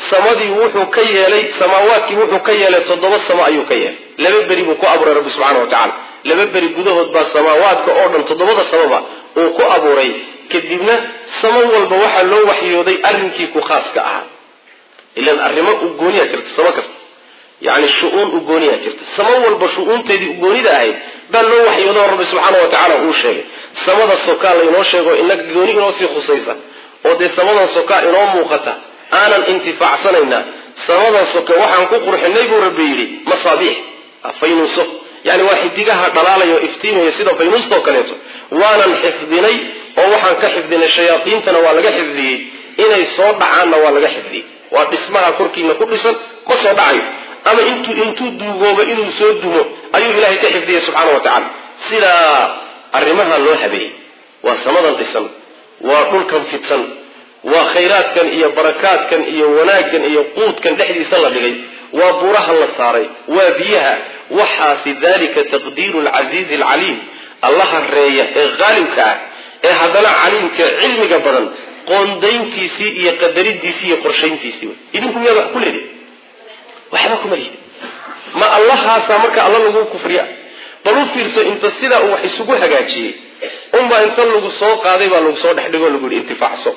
samadii wuxuu ka yeelay samaawaadkii wuxuu ka yeelay toddoba samo ayuu ka yeelay laba beri buu ku abuuray rabbi subxaana wa tacaala laba beri gudahood baa samaawaadka oo dhan toddobada samoba uu ku abuuray kadibna samo walba waxaa loo waxyooday arrinkii ku khaas ka ahaa ilan arrimo u gooniyaa jirta samo kasta yani shu-uun u gooniyaa jirta samo walba shu-uunteedii u goonida ahayd baa loo waxyoodo rabbi subxaana wa tacaala uu sheegay samada sokaa laynoo sheego inaga gooni inoo sii khusaysa oo dee samadan sokaa inoo muuqata aanan intifaacsanayna samadan soka waxaan ku qurxinay buu rabbi yidhi masaabiix faynuuso yani waa xidigaha dhalaalaya oo iftiimaya sida faynuustao kaleeto waanan xifdinay oo waxaan ka xifdinay shayaadiintana waa laga xifdiyey inay soo dhacaanna waa laga xifdiyey waa dhismaha korkiina ku dhisan ma soo dhacayo ama intuu intuu duugoobo inuu soo dumo ayuu ilaahay ka xifdiyey subxaana wa tacala sidaa arrimaha loo habeeyey waa samadan dhisan waa dhulkan fidsan waa khayraadkan iyo barakaadkan iyo wanaaggan iyo quudkan dhexdiisa la dhigay waa buraha la saaray waa biyaha waxaasi dalika taqdiiru lcasiizi alcaliim allaha reeya ee qaalibka ah ee haddana caliimka cilmiga badan qoondayntiisii iyo qadaridiisii iyo qorshayntiisii wey idinku miyaad wax ku leedihi waxba kuma lihid ma allahaasaa marka alla lagu kufriya bal u fiirso inta sidaa uu wax isugu hagaajiyey unbaa inta lagu soo qaaday baa lagu soo dhex dhigo lagu yihi intifaacso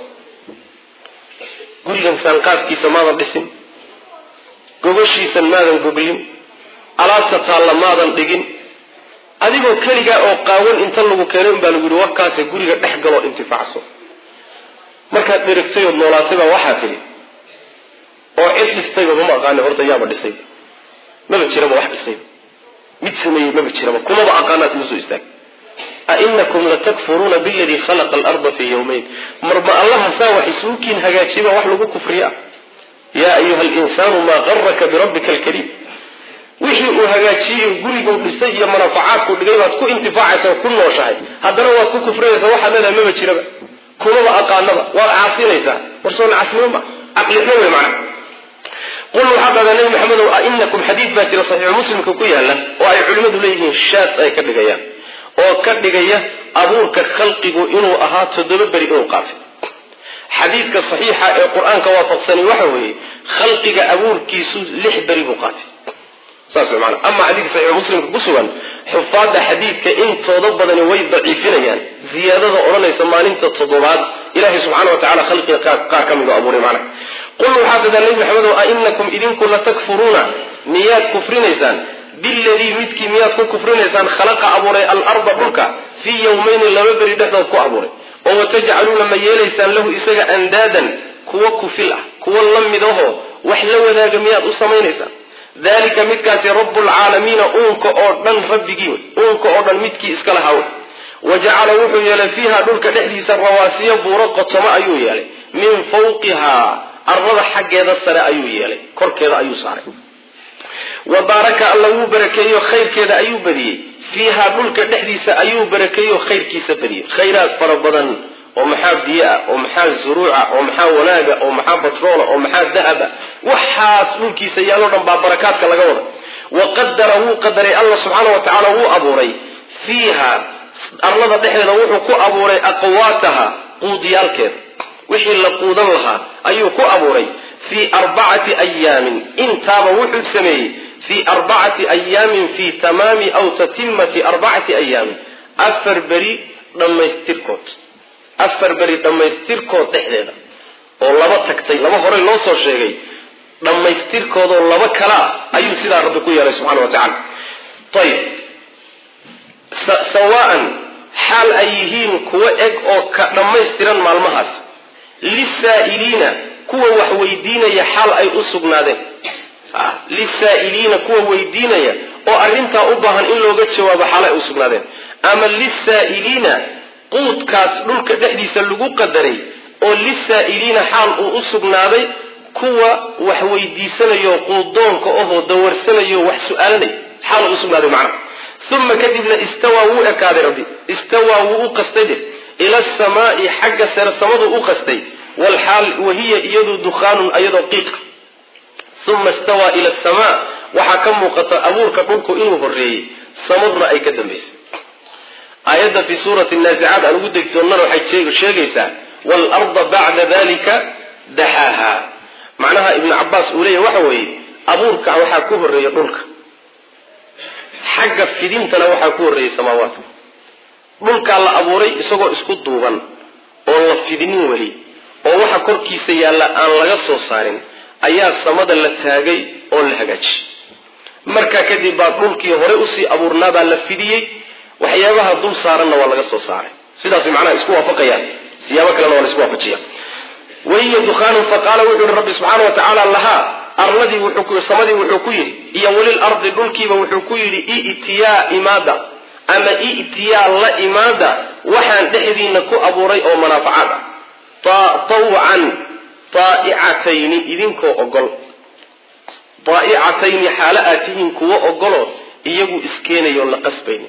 gurigan saanqaadkiisa maadan dhisin gogoshiisan maadan goglin alaabta taalla maadan dhigin adigoo keligaa oo qaawan inta lagu keenay unbaa lagu yihi warkaase guriga dhex galoo intifaacso markaad dherigtay ood noolaatay baa waxaa tidhi oo cid dhistayba mama aqaani horta yaaba dhisay maba jiraba wax dhisay mid sameeyey maba jiraba kumaba aqaanaa kuma soo istaag ainakum latakfuruuna biladii khalaqa alarda fii yawmayn marma allaha saa wax isuukiin hagaajiba wax lagu kufriya yaa ayuha linsaanu maa garaka birabbika alkariim wixii uu hagaajiyey guriguu dhisay iyo manafacaadku dhigay baad ku intifaacaysa ku nooshahay haddana waad ku kufrinaysaa waxaad leedahay maba jiraba kumaba aqaanaba waad caasinaysaa warsoona casnimo ma caqlixmo wey macna qul waxaa dhahdaa nabi maxamedow ainakum xadiid baa jira saxiixu muslimka ku yaala oo ay culimmadu leeyihiin shaad ay ka dhigayaan oo ka dhigaya abuurka khalqigu inuu ahaa toddoba beri inuu qaatay xadiidka saxiixa ee qur-aanka waafaqsani waxa weeye khalqiga abuurkiisu lix beri buu qaatay saas way maana ama xadiidka saxiixu muslimka ku sugan xufaadda xadiidka intooda badani way daciifinayaan ziyaadada odhanaysa maalinta toddobaad ilahay subxana wa tacala khalqiga qaar ka midu abuuray macna qul waxaa dadaa nebi maxamedow a inakum idinku latakfuruuna miyaad kufrinaysaan biladii midkii miyaad ku kufrinaysaan khalaqa abuuray alarda dhulka fii yawmayni laba beri dhexdood ku abuuray oo watajcaluuna ma yeelaysaan lahu isaga andaadan kuwa kufil ah kuwa la midahoo wax la wadaaga miyaad u samaynaysaan dalika midkaasi rabbulcaalamiina uunka oo dhan rabbigii wey uunka oo dhan midkii iska lahaa wey wa jacala wuxuu yeelay fiiha dhulka dhexdiisa rawaasiyo buuro qotomo ayuu yeelay min fawqihaa arlada xaggeeda sare ayuu yeelay korkeeda ayuu saaray wa baaraka alla wuu barakeeyo khayrkeeda ayuu badiyey fiihaa dhulka dhexdiisa ayuu barakeeyo khayrkiisa badiyey khayraad fara badan oo maxaa biyo ah oo maxaa zuruuca oo maxaa wanaaga oo maxaa batroola oo maxaa dahaba waxaas dhulkiisa yaaloo dhan baa barakaadka laga wada wa qadara wuu qadaray alla subxaana wa tacaala wuu abuuray fiiha arlada dhexdeeda wuxuu ku abuuray aqwaataha quudiyaalkeeda wixii la quudan lahaa ayuu ku abuuray fii arbacati ayaamin intaaba wuxuu sameeyey fii arbacati ayaamin fii tamaami aw tatimati arbacati ayaamin afar beri dhammaystirkood afar beri dhammaystirkood dhexdeeda oo laba tagtay laba horey loo soo sheegay dhammaystirkoodoo laba kalaa ayuu sidaa rabbi ku yeelay subxana wa tacala ayib sawaan xaal ay yihiin kuwo eg oo ka dhammaystiran maalmahaas lisaa'iliina kuwa wax weydiinaya xaal ay u sugnaadeen lisaa'iliina kuwa weydiinaya oo arrintaa u baahan in looga jawaabo xaal ay u sugnaadeen ama lisaa'iliina quudkaas dhulka dhexdiisa lagu qadaray oo lisaa'iliina xaal uu u sugnaaday kuwa wax weydiisanayo quudoonka ahoo dawarsanayo wax su-aalanay xaal uu u sugnaaday macnaha uma kadibna istawaa wuu ekaaday rabbi istawaa wuu u qastay de ila asamaai xagga sare samadu u qastay walxaal wahiya iyadu dukhaanun iyadoo qiiqa uma istawaa ila asamaa waxaa ka muuqata abuurka dhulku inuu horeeyey samaduna ay ka dambaysay aayadda fi suurati naazicaad aan ugu degi doonnana waxay sheegaysaa waalarda bacda dalika daxaaha macnaha ibnu cabaas uu leeyahy waxa weeye abuurka waxaa ku horreeya dhulka xagga fidintana waxaa ku horreeyay samaawaadka dhulkaa la abuuray isagoo isku duuban oo la fidinin weli oo waxa korkiisa yaalla aan laga soo saarin ayaa samada la taagay oo la hagaajiyey markaa kadib baa dhulkii hore usii abuurnaabaa la fidiyey waxyaabaha dul saaranna waa laga soo saaray sidaas macnaha isku waafaqayaan siyaabo kalena waa la isku waafajiya wahiya dukhaanun faqaala wuxuu yihi rabbi subxaana wa tacaala lahaa arladii samadii wuxuu ku yidhi iyo welil ardi dhulkiiba wuxuu ku yidhi i'tiyaa imaada ama i'tiyaa la imaada waxaan dhexdiina ku abuuray oo manaafacaad ah tawcan taa'icatayni idinkoo ogol daa'icatayni xaalo aad tihiin kuwo ogolo iyagu iskeenayoon la qasbaynin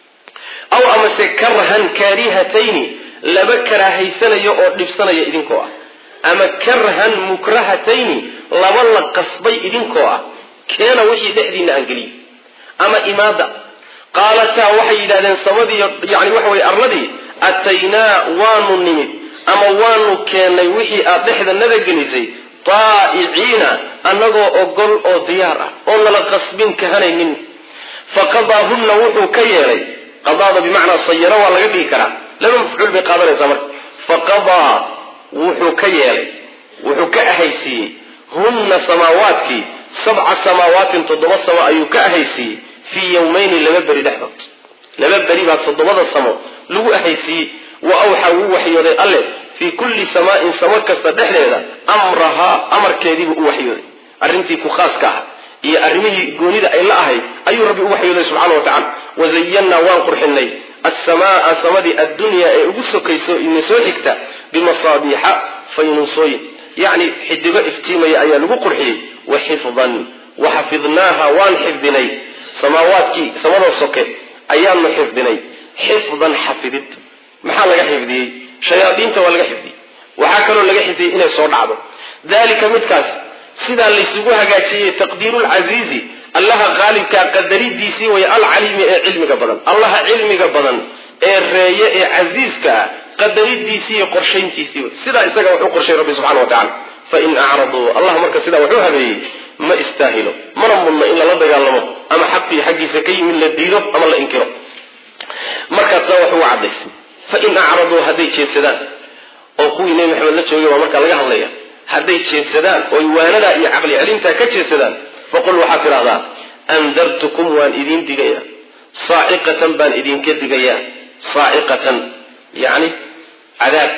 aw amase karhan kaarihatayni laba karaahaysanaya oo dhibsanaya idinkoo ah ama karhan mukrahatayni laba la qasbay idinkoo ah keena wixii dhexdiina aan geliye ama imaada qaalataa waxay yidhahdeen samadii yani waxa weye arladii ataynaa waanu nimid ama waanu keennay wixii aad dhexdanada gelisay taa'iciina annagoo ogol oo diyaar ah oo nala qasbin kahanaynin faqadaahunna wuxuu ka yeelay qadaada bimacnaa sayaro waa laga dhigi karaa laba mafcuul bay qaadanaysaa marka faqadaa wuxuu ka yeelay wuxuu ka ahaysiiyey hunna samaawaadkii sabca samaawaatin toddoba samo ayuu ka ahaysiiyey fii yowmayni laba beri dhexdood laba beri baa toddobada samo lagu ahaysiiyey wa awxa wuu waxyooday alle fii kulli samaain samo kasta dhexdeeda amrahaa amarkeediibuu u waxyooday arrintii ku khaaska ah iyo arrimihii goonida ay la ahayd ayuu rabbi u waxyooday subxana wa tacala wazayannaa waan qurxinay assamaa samadii addunyaa ee ugu sokayso ina soo xigta bimasaabiixa faynuusooyin yacni xidigo iftiimaya ayaa lagu qurxiyey wa xifdan wa xafidnaaha waan xifdinay samaawaadkii samadoo soke ayaanu xifdinay xifdan xafidid maxaa laga xifdiyey shayaadiinta waa laga xifdiyey waxaa kaloo laga xifdiyey inay soo dhacdo dalika midkaas sidaa laysugu hagaajiyey taqdiirulcasiizi allaha qaalibkaa qadaridiisii way alcaliimi ee cilmiga badan allaha cilmiga badan ee reeye ee casiiska ah qadaridiisii iyo qorshayntiisii sidaa isaga wuxuu qorshay rabbi subxana wa tacala fain acraduu allah marka sidaa wuxuu habeeyey ma istaahilo mana mudno in lala dagaalamo ama xaqii xaggiisa ka yimid la diido ama la inkiro markaasna wax ugu cadaysay fain acraduu hadday jeedsadaan oo kuwii nebi maxamed la joogay baa markaa laga hadlaya hadday jeedsadaan oy waanadaa iyo caqli celintaa ka jeedsadaan faqul waxaad tidhahdaa andartukum waan idiin digayaa saaciqatan baan idinka digayaa saaciqatan yacni cadaab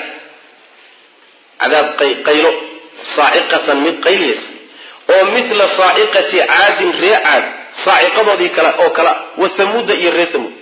cadaab qaylo saaciqatan mid qayliyas oo mithla saaciqati caadin ree caad saaciqadoodii kale oo kale wa hamuuda iyo ree hamuud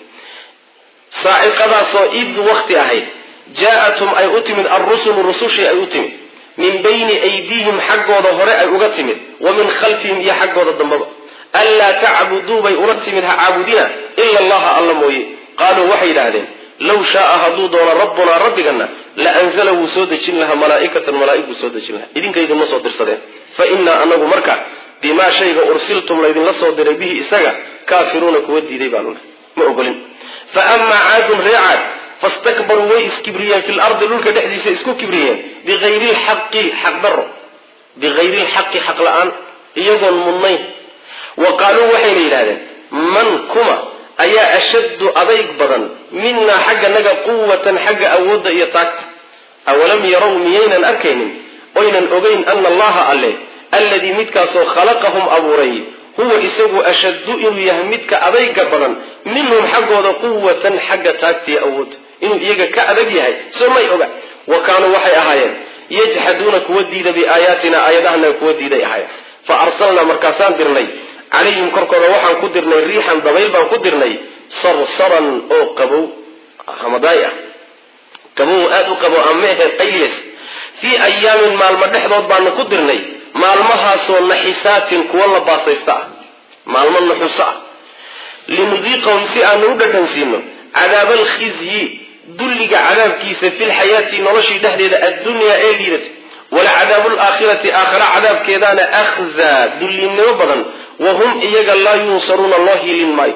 saaciqadaasoo id wakti ahayd jaa-athum ay u timid alrusulu rusushii ay u timid min bayni aydiihim xaggooda hore ay uga timid wa min khalfihim iyo xaggooda dambaba anlaa tacbuduu bay ula timid ha caabudina ila allaha alla mooye qaaluu waxay yidhaahdeen low shaaa hadduu doono rabbunaa rabbigana la anzala wuu soo dejin lahaa malaaikatan malaaig buu soo dejin lahaa idinkaydinma soo dirsadeen fa innaa anagu marka bimaa shayga ursiltum laydinla soo diray bihi isaga kaafiruuna kuwa diiday baanuna ma ogolin fa amaa caadun ree caad fastakbaruu way iskibriyeen fi lardi dhulka dhexdiisa isku kibriyeen biayri lxaqi xaq daro biayri lxaqi xaq la-aan iyagoon mudnayn wa qaaluu waxayna yidhahdeen man kuma ayaa ashaddu adayg badan minaa xagga naga quwatan xagga awoodda iyo taagta awalam yarow miyaynan arkaynin oynan ogeyn ana allaha alle alladii midkaasoo khalaqahum abuuray huwa isagu ashaddu inuu yahay midka adayga badan minhum xaggooda quwatan xagga taagtiiyo awoodda inuu iyaga ka adag yahay soo may oga wa kaanuu waxay ahaayeen yajxaduuna kuwa diida biaayaatina aayadahana kuwa diiday ahaayeen fa arsalnaa markaasaan dirnay calayhim korkooda waxaan ku dirnay riixan dabayl baan ku dirnay sarsaran oo qabow hamadaay ah qabow aada u qabow amehe qayliyas fii ayaamin maalmo dhexdood baanu ku dirnay maalmahaasoo naxisaatin kuwa la baasaysta ah maalmo naxuso ah linudiiqahum si aanu u dhadhansiino cadaaba alkhizyi dulliga cadaabkiisa fi lxayaati noloshii dhexdeeda addunyaa ee liidata walacadaabu laakhirati aakhira cadaabkeedaana akhzaa dullinimo badan wa hum iyaga laa yunsaruuna loo hiilin maayo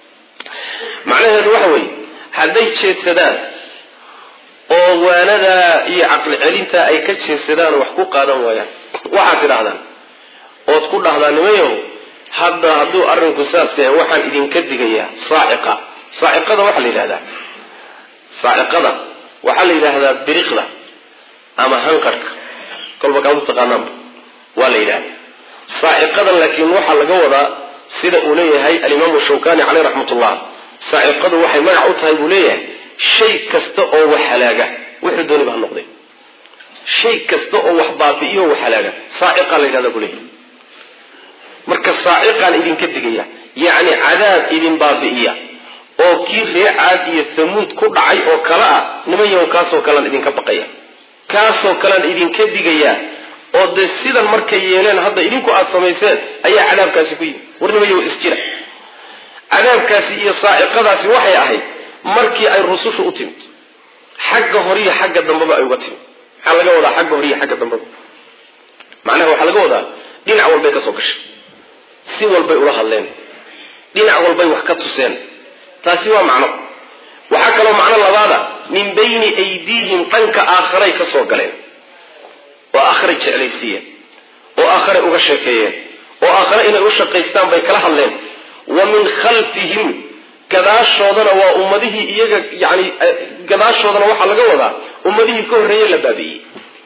macnaheedu waxa weeye hadday jeedsadaan oo waanadaa iyo caqli celintaa ay ka jeedsadaan wax ku qaadan waayaan waxaad tidhahdaan ood ku dhahdaa nimayow hadda hadduu arrinku saas yahay waxaan idinka digayaa saaciqa saaciqada waxaa la yidhahdaa saaciqada waxaa la yidhaahdaa biriqda ama hanqarhka kolba kaad u taqaanaanba waa la yidhahda saaciqadan laakiin waxaa laga wadaa sida uu leeyahay alimaamu shawkani caleyh raxmatullah saaciqadu waxay magac u tahay buu leeyahay shay kasta oo wax halaaga wuxuu dooniba ha noqday shay kasta oo wax baabi'iyo wax halaaga saaciqaa la yidhahda buu leeyahay marka saaciqaan idinka digaya yacni cadaab idin baabi'iya oo kii ree caad iyo hamuud ku dhacay oo kale ah nimanyahow kaasoo kalean idinka baqaya kaasoo kalean idinka digaya oo dee sidan markay yeeleen hadda idinku aada samayseen ayaa cadaabkaasi ku yimi war nimanyahow isjira cadaabkaasi iyo saaciqadaasi waxay ahayd markii ay rusushu u timid xagga horiyo xagga dambeba ay uga timid maxaa laga wadaa xagga horiyo xagga dambeba macnaha waxaa laga wadaa dhinac walbay ka soo gashay si walbay ula hadleen dhinac walbay wax ka tuseen taasi waa macno waxaa kaloo macno labaada min bayni aydiihim dhanka aakharay ka soo galeen oo aakharay jeclaysiiyeen oo aakharay uga sheekeeyeen oo aakhare inay u shaqaystaan bay kala hadleen wa min khalfihim gadaashoodana waa ummadihii iyaga yani gadaashoodana waxaa laga wadaa ummadihii ka horreeye la baabi'iyey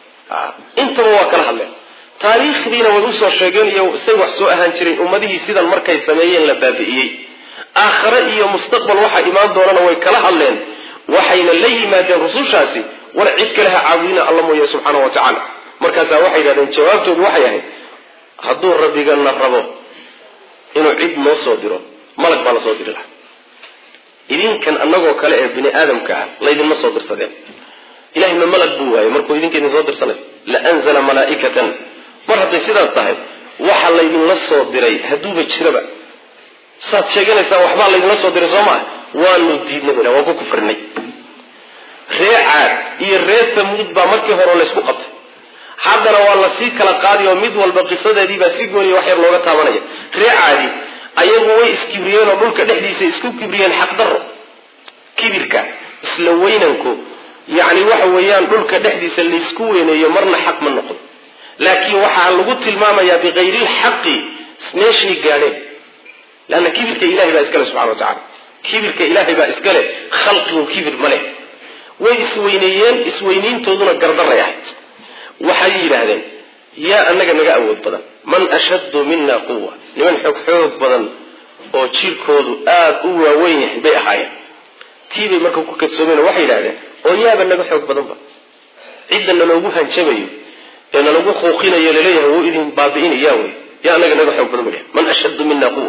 intaba waa kala hadleen taariikhdiina way usoo sheegeen iyo say wax soo ahaan jireen ummadihii sidan markay sameeyeen la baabi'iyey aakhare iyo mustaqbal waxaa imaan doonana way kala hadleen waxayna la yimaadeen rusushaasi war cid kale ha caabudina alla mooye subxaana wa tacaala markaasaa waxay yidhahdeen jawaabtoodu waxay ahayd hadduu rabbigana rabo inuu cid noo soo diro malag baa la soo diri lahaa idinkan annagoo kale ee bini aadamka ah laydinma soo dirsadeen ilahay ma malag buu waayey markuu idinka idin soo dirsanay la anzala malaa'ikatan mar hadday sidaas tahay waxa laydinla soo diray hadduuba jiraba saad sheeganaysaan waxbaa laydinla soo diray soo maa waanu diidnay bula waan ku kufrinay ree caad iyo ree tamuud baa markii hore laysku qabtay haddana waa lasii kala qaadi oo mid walba qisadeediibaa si gooniya wax yar looga taabanaya ree caadi ayagu way iskibriyeen oo dhulka dhexdiisa isku kibriyeen xaqdarro kibirka isla weynanku yacni waxa weeyaan dhulka dhexdiisa laysku weyneeyo marna xaq ma noqon laakiin waxaa lagu tilmaamayaa bikayrilxaqi meeshay gaadheen leanna kibirka ilahay baa iskale subxana wa tacala kibirka ilaahay baa iskale khalqigu kibir ma leh way isweyneeyeen isweyniintooduna gardaray ahayd waxay yidhaahdeen yaa annaga naga awood badan man ashaddu mina quwa niman xoog xoog badan oo jirkoodu aada u waaweyn yahay bay ahaayeen tii bay marka ku kadsoomeen oo waxay yidhahdeen oo yaaba naga xoog badanba cidda naloogu hanjabayo ee nalagu quuqinayo laleeyahay wuu idin baabi'inaya wey yaa annaga naga xoog badan ba man ashaddu mina quwa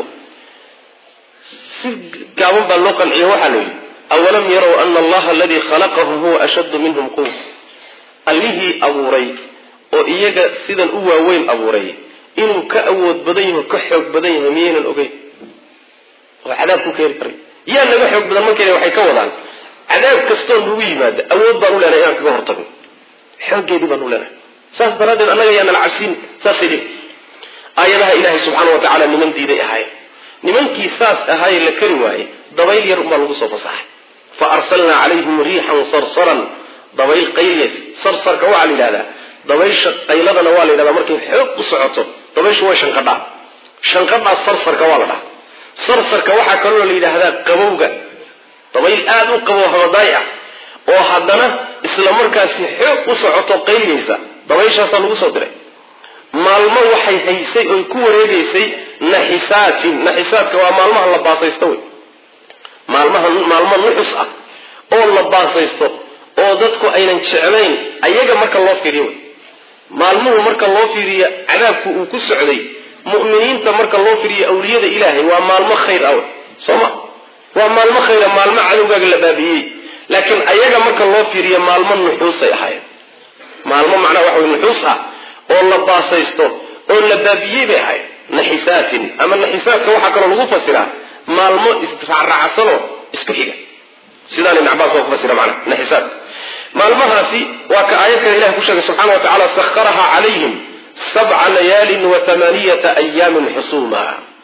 si gaaban baa loo qanciyo waxaa la yidhi awalam yarow ana allaha aladii khalaqahum huwa ashaddu minhum quwa allihii abuuray oo iyaga sidan u waaweyn abuuray inuu ka awood badan yaho ka xoog badan yahay miyaynan ogeyn oo cadaab ku keeni karay yaa naga xoog badan markayna waxay ka wadaan cadaab kastoo nagu yimaada awood baan u leenahay inaan kaga hortagno xooggeedii baan u leenahay saas daraaddeed annaga yaa nala cabsiin saasay dhihi aayadaha ilaahay subxaana wa tacaala niman diiday ahaayeen nimankii saas ahaaye la kari waaye dabayl yar unbaa lagu soo fasaxay fa arsalnaa calayhim riixan sarsaran dabayl qayliys sarsarka waxaa la yidhahdaa dabaysha qayladana waa la yidhahdaa markay xoog u socoto dabayshu way shanqadhaa shanqadhaa sarsarka waa la dhaha sarsarka waxaa kaloo la yidhaahdaa qabowga dabayl aada u qabow hamadaay ah oo haddana isla markaasi xoog u socoto qayliyeysa dabayshaasaa lagu soo diray maalmo waxay haysay oy ku wareegaysay naxisaatin naxisaadka waa maalmaha la baasaysto wey maalmaha maalmo nuxus ah oo la baasaysto oo dadku aynan jeclayn ayaga marka loo fiiriyo wey maalmuhu marka loo fiiriyo cadaabku uu ku socday mu'miniinta marka loo fiiriyo awliyada ilaahay waa maalmo khayr ah wey soo ma waa maalmo khayra maalmo cadowgaaga la baabi'iyey laakiin ayaga marka loo fiiriyo maalmo nuxuusay ahaayeen maalmo macnaha waxa wey nuxuus ah oo la baasaysto oo la baabiyey bay ahayd naxisaatin ama naxisaadka waxaa kaloo lagu fasiraa maalmo israacraacsanoo isku xiga sidaan ibn cabaas waa ku fasira macnaha naxisaad maalmahaasi waa ka aayad kale ilahi ku sheegay subxana wa tacala sakharaha calayhim sabca layaalin wa tamaaniyata ayaamin xusuuma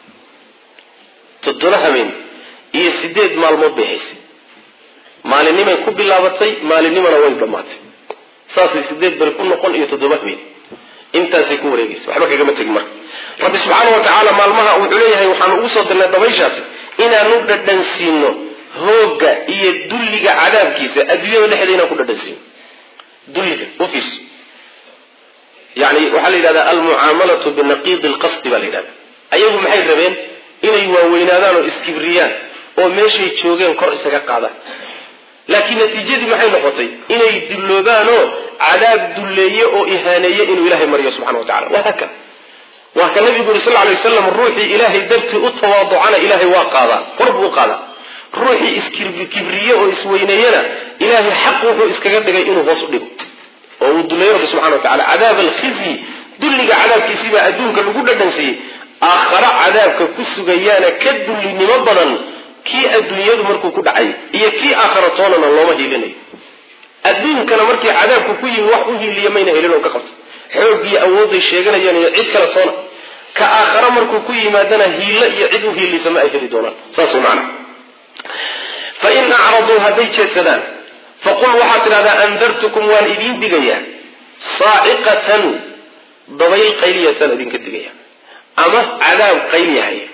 toddoba habeen iyo sideed maalmood bay haysay maalinimay ku bilaabatay maalinimana way dhammaatay saasay sideed beri ku noqon iyo toddoba habeen intaasay ku wareegaysa waxba kagama tegin marka rabbi subxaana wa tacaala maalmaha wuxuu leeyahay waxaanu ugu soo dirnay dabayshaasi inaanu dhadhansiino hooga iyo dulliga cadaabkiisa adduunyada dhexdeeda inaan ku dhadhansiino dulliga ufiirso yani waxaa la yidhahdaa almucaamalatu binaqiidi lqasdi baa la yidhahda ayagu maxay rabeen inay waaweynaadaan oo iskibriyaan oo meeshay joogeen kor isaga qaadaan laakiin natiijadii maxay noqotay inay dulloobaanoo cadaab dulleeye oo ihaaneeye inuu ilaahay mariyo subxana wa tacala waa haka waa ka nabigu yuri sal lay waslam ruuxii ilaahay dartii u tawaaducana ilaahay waa qaadaa kor buu u qaadaa ruuxii iskibriye oo isweyneeyana ilaahay xaq wuxuu iskaga dhigay inuu hoos u dhigo oo uu duleeyo rabbi subxana wa tacala cadaab alkhizyi dulliga cadaabkiisibaa adduunka lagu dhadhansiiyey aakhare cadaabka ku sugayaana ka dullinimo badan kii adduunyadu markuu ku dhacay iyo kii aakhara toonana looma hiilinayo adduunkana markii cadaabku ku yimi wax u hiiliya mayna helin oo ka qabto xooggiyo awoodday sheeganayaan iyo cid kale toona ka aakhare markuu ku yimaadana hiilo iyo cid u hiilisa ma ay heli doonaan saas macana fa in acraduu hadday jeedsadaan faqul waxaad tidhahdaa andartukum waan idiin digayaa saaciqatan dabayl qayliyasaan idinka digaya ama cadaab qayliyahaya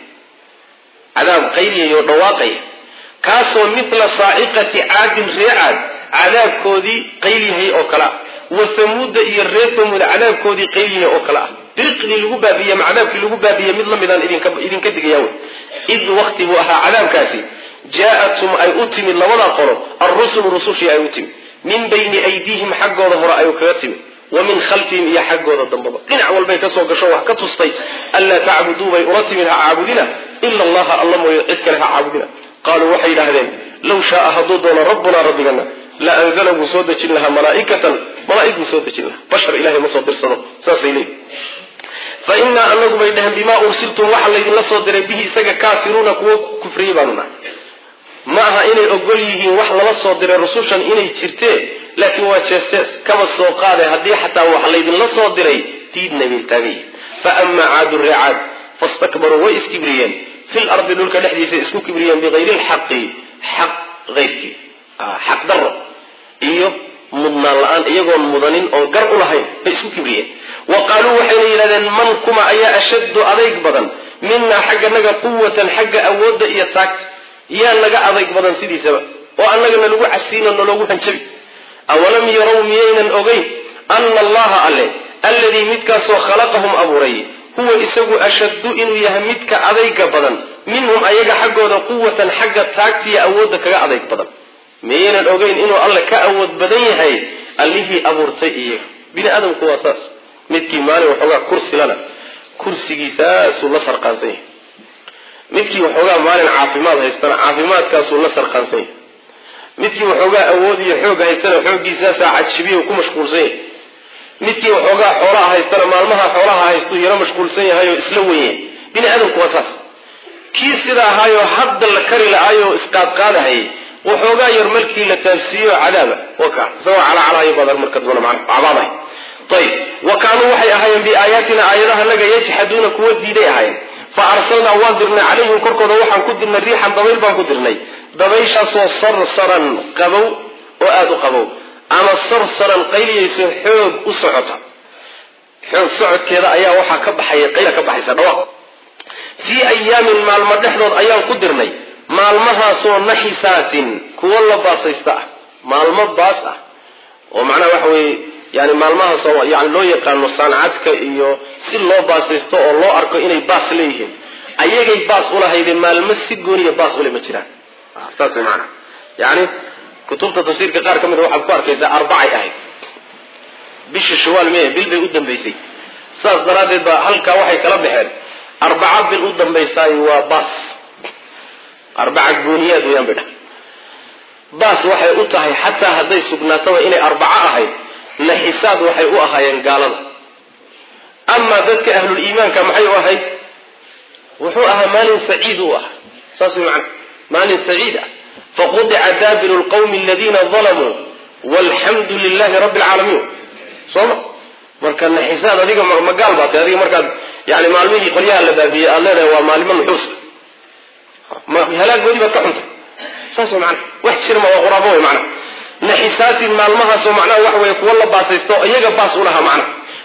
cadaab qayliyaya oo dhawaaqaya kaasoo mitla saaciqati caadin ree caad cadaabkoodii qaylyahay oo kale ah wa hamuuda iyo reer hamuuda cadaabkoodii qaylyahay oo kale ah diriqdii lagu baabiye ama cadaabkii lagu baabiye mid lamidaan idinka digaya wey id wakti buu ahaa cadaabkaasi jaa-atum ay u timid labadaa qolo alrusulu rusushii ay u timid min bayni aydiihim xaggooda hore ay kaga timid wa min khalfihim iyo xaggooda dambaba dhinac walbay kasoo gasho wax ka tustay anlaa tacbuduu bay ula timid ha caabudina ila allaha alla mooye cid kale ha caabudina qaaluu waxay yidhaahdeen low shaaa hadduu doono rabbunaa rabbigana la anzala wuu soo dejin lahaa malaaikatan malaaig buu soo dejin lahaa bashar ilahay ma soo dirsado saasay leeyihi fa inaa anagu bay dhaheen bimaa ursiltum waxa laydinla soo diray bihi isaga kaafiruuna kuwo kufriyey baanu nahay ma aha inay ogol yihiin wax lala soo diray rusushan inay jirtee laakiin waa jees-jees kaba soo qaade haddii xataa wax laydinla soo diray diidna bay taagayihin fa amaa caadu reecaad fastakbaruu way iskibriyeen fil ardi dhulka dhexdiisa isku kibriyeen bikayri lxaqi xaq eyrkii xaq daro iyo mudnaan la-aan iyagoon mudanin oon gar u lahayn bay isku kibriyeen wa qaaluu waxayna yidhahdeen man kuma ayaa ashaddu adayg badan minaa xagga naga quwatan xagga awoodda iyo taagta yaa naga adayg badan sidiisaba oo annagana lagu casiino naloogu hanjabi awalam yarow miyaynan ogeyn ana allaha alle alladii midkaasoo khalaqahum abuuray huwa isagu ashaddu inuu yahay midka adayga badan minhum ayaga xaggooda quwatan xagga taagtiiyo awoodda kaga adayg badan miyaynan ogeyn inuu alle ka awood badan yahay allihii abuurtay iyaga bini aadamku waa saas midkii maalin waxoogaa kursilana kursigiisaasuu la sarqaansan yahay midkii waxoogaa maalin caafimaad haystana caafimaadkaasuu la sarqaansan yahay midkii waxoogaa awood iyo xoog haystana xooggiisaasaa cajibiyo ku mashquulsan yahay midkii waxoogaa xoolaha haystana maalmaha xoolaha haystuu yaro mashquulsan yahay oo isla wenyahay bini aadamku waa saas kii sida ahaayoo hadda la kari la-aayoo isqaadqaadahayay waxoogaa yar markii la taabsiiyo cadaaba waka isagoo calacalahayo baad marka dambana macna cabaadahay ayib wa kaanuu waxay ahaayeen biaayaatina aayadaha naga yajxaduuna kuwa diiday ahaayeen fa arsalnaa waan dirnay calayhim korkooda waxaan ku dirnay riixan dabayl baan ku dirnay dabayshaasoo sarsaran qabow oo aada u qabow ama sarsaran qayliyayso xoog u socota xoog socodkeeda ayaa waxaa ka baxaya qayla ka baxaysa dhawaaq fii ayaamin maalmo dhexdood ayaan ku dirnay maalmahaasoo naxisaatin kuwo la baasaysta ah maalmo baas ah oo macnaha waxa weeye yani maalmahaasoo yani loo yaqaano sancadka iyo si loo baasaysto oo loo arko inay baas leeyihiin ayagay baas ulahaydeen maalmo si gooniya baas ule ma jiraan saas way maanaa yani kutubta tafsiirka qaar ka mida waxaad ku arkaysaa arbacay ahayd bisha shawaal me bil bay u dambaysay saas daraaddeed ba halkaa waxay kala baxeen arbaca bil u dambaysaay waa baas arbaca gooniyaad weyaan bay dhahay baas waxay u tahay xataa hadday sugnaataba inay arbaco ahayd naxisaad waxay u ahaayeen gaalada amaa dadka ahlul iimaanka maxay u ahayd wuxuu ahaa maalin saciid u ahaa saas way macana maalin saciid ah faqudica daabiru lqawmi aladiina dalamuu walxamdu lilahi rabbi alcaalamiin sooma marka naxisaad adiga ma gaal baa tay adiga markaad yani maalmihii qolyaha la baabiyey aad leedahay waa maalimo nuxuusa halaagoodii baad ka xuntay saas way macana wax jirma waa quraabo way macana naxisaatin maalmahaasoo macnaha wax weeye kuwo la baasaysto iyaga baas u lahaa macna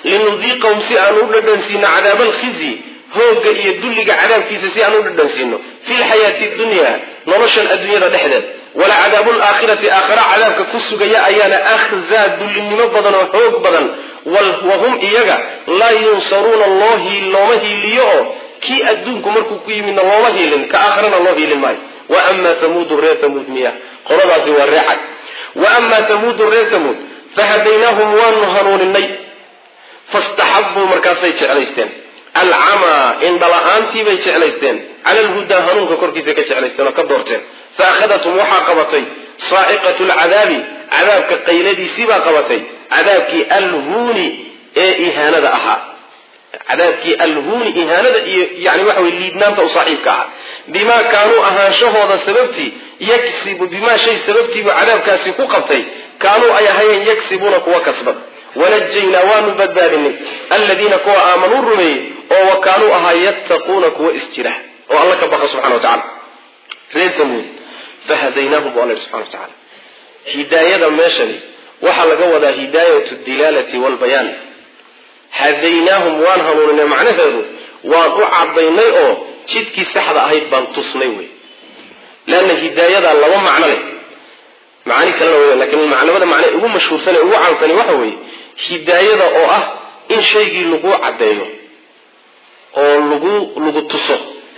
linudiiqahum si aan u dhadhansiino cadaaba alkhizyi hoogga iyo dulliga cadaabkiisa si aan u dhadhansiino fi lxayaati dunya noloshan adduunyada dhexdeed wala cadaabu laakhirati aakhara cadaabka ku sugaya ayaana akhzaa dullinimo badan oo xoog badan wahum iyaga laa yunsaruuna loo looma hiiliyo oo kii adduunku markuu ku yimidna looma hiilin ka aakharana loo hiilin maayo wa amaa tamuudu reer tamuud miya qoladaasi waa reecad wa amaa tamuudu reer tamuud fahadaynaahum waanu hanuuninay fastaxabuu markaasay jeclaysteen alcamaa indhala-aantii bay jeclaysteen cala alhudaa hanuunka korkiisa ka jeclaysteen oo ka doorteen fa akhadathum waxaa qabatay saaciqatu lcadaabi cadaabka qayladiisiibaa qabatay cadaabkii alhuuni ee ihaanada ahaa cadaabkii alhuuni ihaanada iyo yani waxa wey liidnaanta u saaxiibka ahaa bimaa kaanuu ahaanshahooda sababtii yaksibu bimaa shay sababtiibuu cadaabkaasi ku qabtay kaanuu ay ahayeen yaksibuuna kuwa kasbad wanajaynaa waanu badbaadinay aladiina kuwa aamanuu rumeeyey oo wa kaanuu ahaa yattaquuna kuwa isjira oo alla ka baqa subxana wa tacala reer tamuud fahadaynaahum bu alla subxana wa tacala hidaayada meeshani waxaa laga wadaa hidaayatu dilaalati walbayaan hadaynaahum waan hanuuninay macnaheedu waan u cadaynay oo jidkii saxda ahayd baan tusnay wey leanna hidaayadaa laba macno leh macaani kalena wey lakin macnamada macne ugu mashhuursan ee ugu caansani waxa weeye hidaayada oo ah in shaygii lagu caddeeyo oo lagu lagu tuso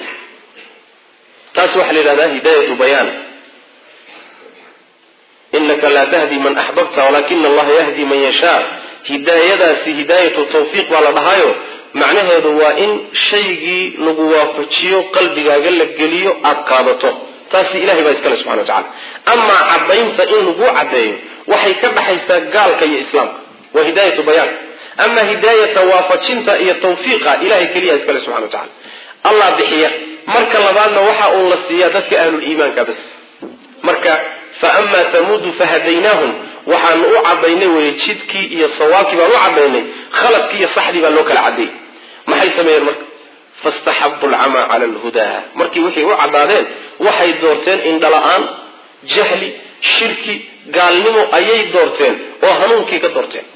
taas waxaa la yidhahdaa hidaayatu bayaan inaka laa tahdi man axbabta walakina allaha yahdi man yashaa hidaayadaasi hidaayatu tawfiiq baa la dhahaayo macnaheedu waa in shaygii lagu waafajiyo qalbigaaga la geliyo aada qaadato taasi ilahay baa iskale subxana wa tacala amaa caddaynta in lagu caddeeyo waxay ka dhaxaysaa gaalka iyo islaamka waa hidaayatu bayaan ama hidaayata waafajinta iyo tawfiiqa ilahay keliya iskale subxana wa tacala allah bixiya marka labaadna waxa uu la siiyaa dadka ahluliimaanka bas marka fa amaa tamuudu fahadaynaahum waxaanu u cadaynay weye jidkii iyo sawaabkii baan u cadaynay khaladkii iyo saxdii baa loo kala cadeeyey maxay sameeyeen marka fastaxabu alcamaa cala alhudaa markii wixii u caddaadeen waxay doorteen indhala-aan jahli shirki gaalnimo ayay doorteen oo hanuunkii ka doorteen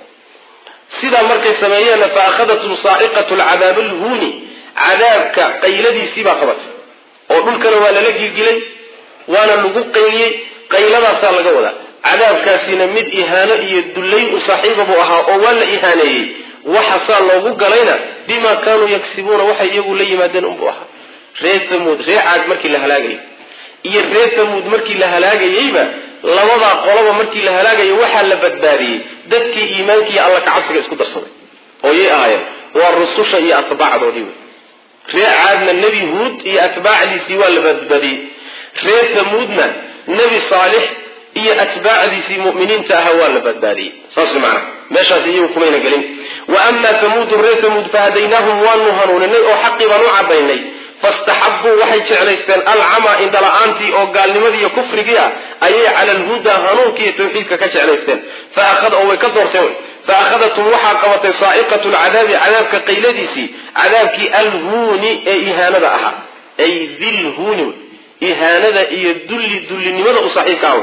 sidaa markay sameeyeenna fa akhadatum saaciqatu lcadaabi alhuuni cadaabka qayladiisii baa qabatay oo dhulkana waa lala gilgilay waana lagu qayliyey qayladaasaa laga wadaa cadaabkaasina mid ihaano iyo dullayn u saaxiiba buu ahaa oo waa la ihaaneeyey waxasaa loogu galayna bimaa kaanuu yagsibuuna waxay iyagu la yimaadeen unbuu ahaa reer tamuud ree caad markii la halaagayay iyo reer tamuud markii la halaagayeyba labadaa qoloba markii la halaagayay waxaa la badbaadiyey dadkii iimaanka iyo alla kacabsiga isku darsaday ooyay ahaayeen waa rususha iyo atbaacdoodii wey reer caadna nebi huud iyo atbaacdiisii waa la badbaadiyey reer tamuudna nebi saalix iyo atbaacdiisii muminiinta ahaa waa la badbaadiyey saas macana meeshaas iyagu kumayna gelin wa amaa tamuudu reer tamuud fahadaynaahum waanu hanuuninay oo xaqii baan u cadaynay fastaxabuu waxay jeclaysteen alcamaa indhala-aantii oo gaalnimadii iyo kufrigii ah ayay cala alhudaa hanuunkii iyo tawxiidka ka jeclaysteen oo way ka doorteen fa akhadatum waxaa qabatay saa'iqatu lcadaabi cadaabka qayladiisii cadaabkii alhuuni ee ihaanada ahaa ay dilhuuni ihaanada iyo dulli dullinimada u saaxiibka ah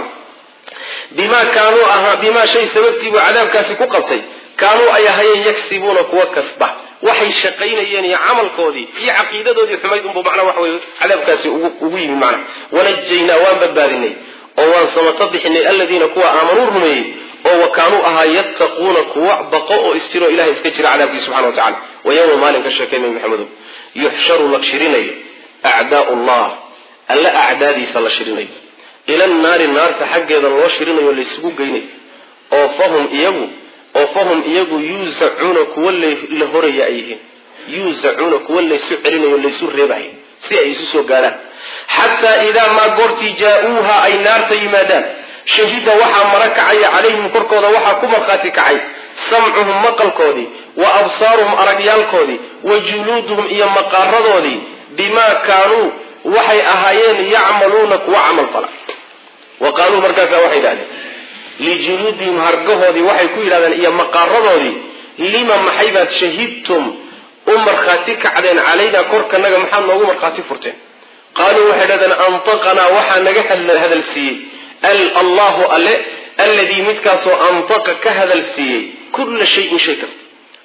bimaa kaanuu ahaa bimaa shay sababtiibuu cadaabkaasi ku qabtay kaanuu ay ahayeen yagsibuuna kuwa kasba waxay shaqaynayeen iyo camalkoodii iyo caqiidadoodii xumayd unbu macnaa waxa weye cadaabkaasi ugu yimi macna wanajaynaa waan badbaadinay oo waan samato bixinay aladiina kuwa aamanuu rumeeyey oo wa kaanuu ahaa yattaquuna kuwa baqo oo isjiro ilahay iska jira cadaabkii subxana wa tacala wa yowma maalin ka sheekay nabi maxamedow yuxsharu la shirinayo acdaau llah alla acdaadiisa la shirinayo ila naari naarta xaggeeda loo shirinayo laysugu geynayo oo fahum iyagu oo fahum iyagu yuusacuuna kuwa la horaya ay yihiin yuusacuuna kuwa laysu celinayo laysu reebahay si ay isu soo gaadhaan xataa idaa maa goortii jaa-uuha ay naarta yimaadaan shahida waxaa mara kacaya calayhim korkooda waxaa ku markhaati kacay samcuhum maqalkoodii wa absaaruhum aragyaalkoodii wa juluuduhum iyo maqaaradoodii bimaa kaanuu waxay ahaayeen yacmaluuna kuwa camal fala wa qaaluu markaasaa waxay idhahdeen lijuluudihim hargahoodii waxay ku yidhahdeen iyo maqaaradoodii lima maxaybaad shahidtum u markhaati kacdeen calaynaa korkanaga maxaad noogu markhaati furteen qaaluu waxay dhahdeen antaqanaa waxaa naga hadal siiyey allahu alle alladii midkaasoo antaqa ka hadal siiyey kulla shayin shay kasta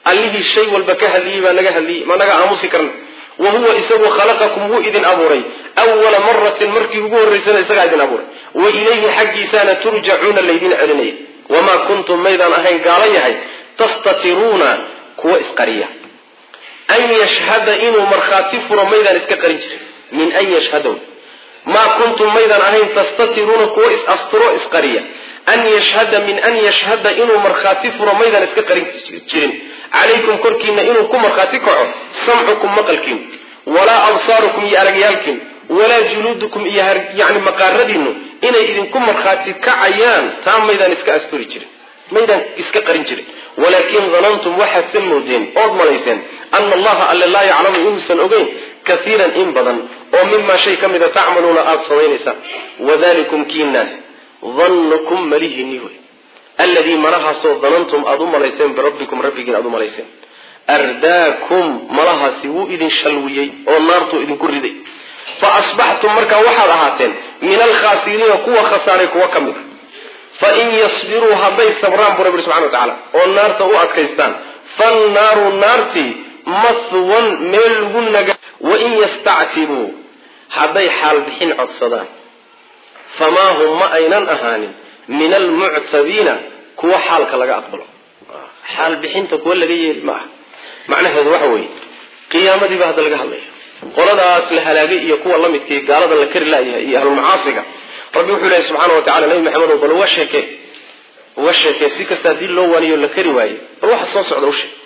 allihii shay walba ka hadliyey baa naga hadliyey ma naga aamusi karna wa huwa isagu khalaqakum wuu idin abuuray awala maratin markii ugu horraysana isagaa idin abuuray wa ilayhi xaggiisaana turjacuuna laydin celinaya wamaa kuntum maydaan ahayn gaalo yahay tastatiruuna kuwa isqariya an yashhada inuu markhaati furo maydaan iska qarin jirin min an yashhadaw maa kuntum maydaan ahayn tastatiruuna kuwa is-asturo isqariya an yashhada min an yashhada inuu markhaati furo maydaan iska qarin jirin calaykum korkiina inuu ku markhaati kaco samcukum maqalkiin walaa absaarukum iyo aragyaalkiin walaa juluudukum iyo yani maqaaradiinu inay idinku markhaati kacayaan taa maydaan iska asturi jirin maydaan iska qarin jirin walaakin danantum waxaad sa moodeen ood malayseen ana allaha alle laa yaclamu inuusan ogeyn kaiiran in badan oo mimaa shay ka mida tacmaluuna aada samaynaysaan wadalikum kiinaas dannukum malihini wey alladii malahaasoo danantum aada u malayseen birabbikum rabbigiin aada u malayseen ardaakum malahaasi wuu idin shalwiyey oo naartuu idinku riday fa asbaxtum markaa waxaad ahaateen min alkhaasiriina kuwa khasaaray kuwa ka mid a fain yasbiruu hadday sabraan buu rabbi subxana wa tacaala oo naarta u adkaystaan fannaaru naartii mahwan meel lagu naga wain yastactibuu hadday xaal bixin codsadaan famaa hum ma aynan ahaanin min almuctabiina kuwa xaalka laga aqbalo xaal bixinta kuwa laga yeeli ma aha macnaheedu waxa weeye qiyaamadiiba hadda laga hadlaya qoladaas la halaagay iyo kuwa lamidkii gaalada la kari laayahay iyo ahlulmacaasiga rabbi wuxuu leeyahy subxaana wa tacala nabi maxamed bal uga sheekee uga sheekee si kasta haddii loo waaniyo la kari waaye bal waxa soo socda u sheeg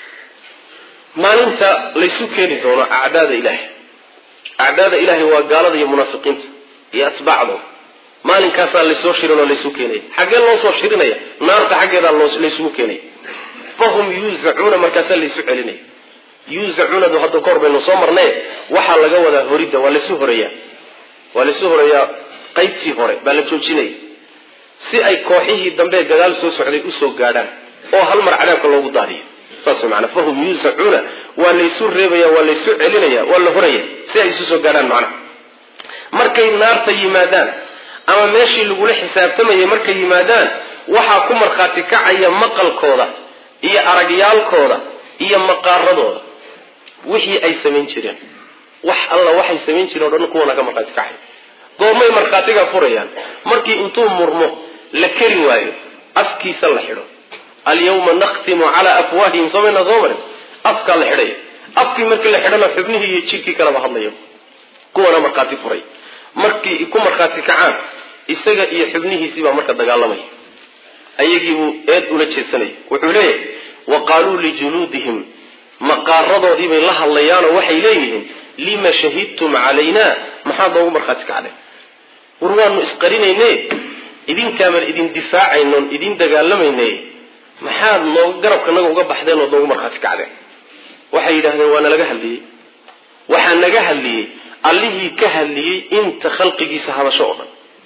maalinta laysu keeni doono acdaada ilaahay acdaada ilaahay waa gaalada iyo munaafiqiinta iyo atbaacdooda maalinkaasaa laysoo shirin oo laysu keenaya xaggee loo soo shirinaya naarta xaggeedaa laysugu keenaya fahum yuuzacuuna markaasaa laysu celinaya yuuzacuunadu hadda kahor baynu soo marnay waxaa laga wadaa horidda waa laysu horeeyaa waa laysu horeeyaa qaybtii hore baa la joojinaya si ay kooxihii dambe gadaal soo socday usoo gaadhaan oo hal mar cadaabka loogu daadiyo saas maana fahum yuusacuuna waa laysu reebaya waa laysu celinaya waa la horaya si ay isu soo gaadhaan macnaha markay naarta yimaadaan ama meeshii lagula xisaabtamayay markay yimaadaan waxaa ku markhaati kacaya maqalkooda iyo aragyaalkooda iyo maqaaradooda wixii ay samayn jireen wax alla waxay samayn jireen o dhan kuwana ka markhaati kacay goormay markhaatiga furayaan markii intuu murmo la keri waayo afkiisa la xidho alyawma nakhtimu calaa afwaahihim somayna soo marin afkaa la xidhaya afkii markii la xidhana xubnihii iyo jirkii kaleba hadlaya kuwana markhaati furay markii ku markhaati kacaan isaga iyo xubnihiisii baa marka dagaalamaya ayagiibuu eed ula jeedsanaya wuxuu leeyahay wa qaaluu lijuluudihim maqaaradoodii bay la hadlayaanoo waxay leeyihiin lima shahidtum calayna maxaad noogu markhaati kacday war waanu isqarinayne idinkaaban idin difaacaynoon idin dagaalamayne maxaad nooga garabkanaga uga baxdeen ood noogu markhaati kacdeen waxay yidhahdeen waa nalaga hadliyey waxaa naga hadliyey allihii ka hadliyey inta khalqigiisa hadasho oo dhan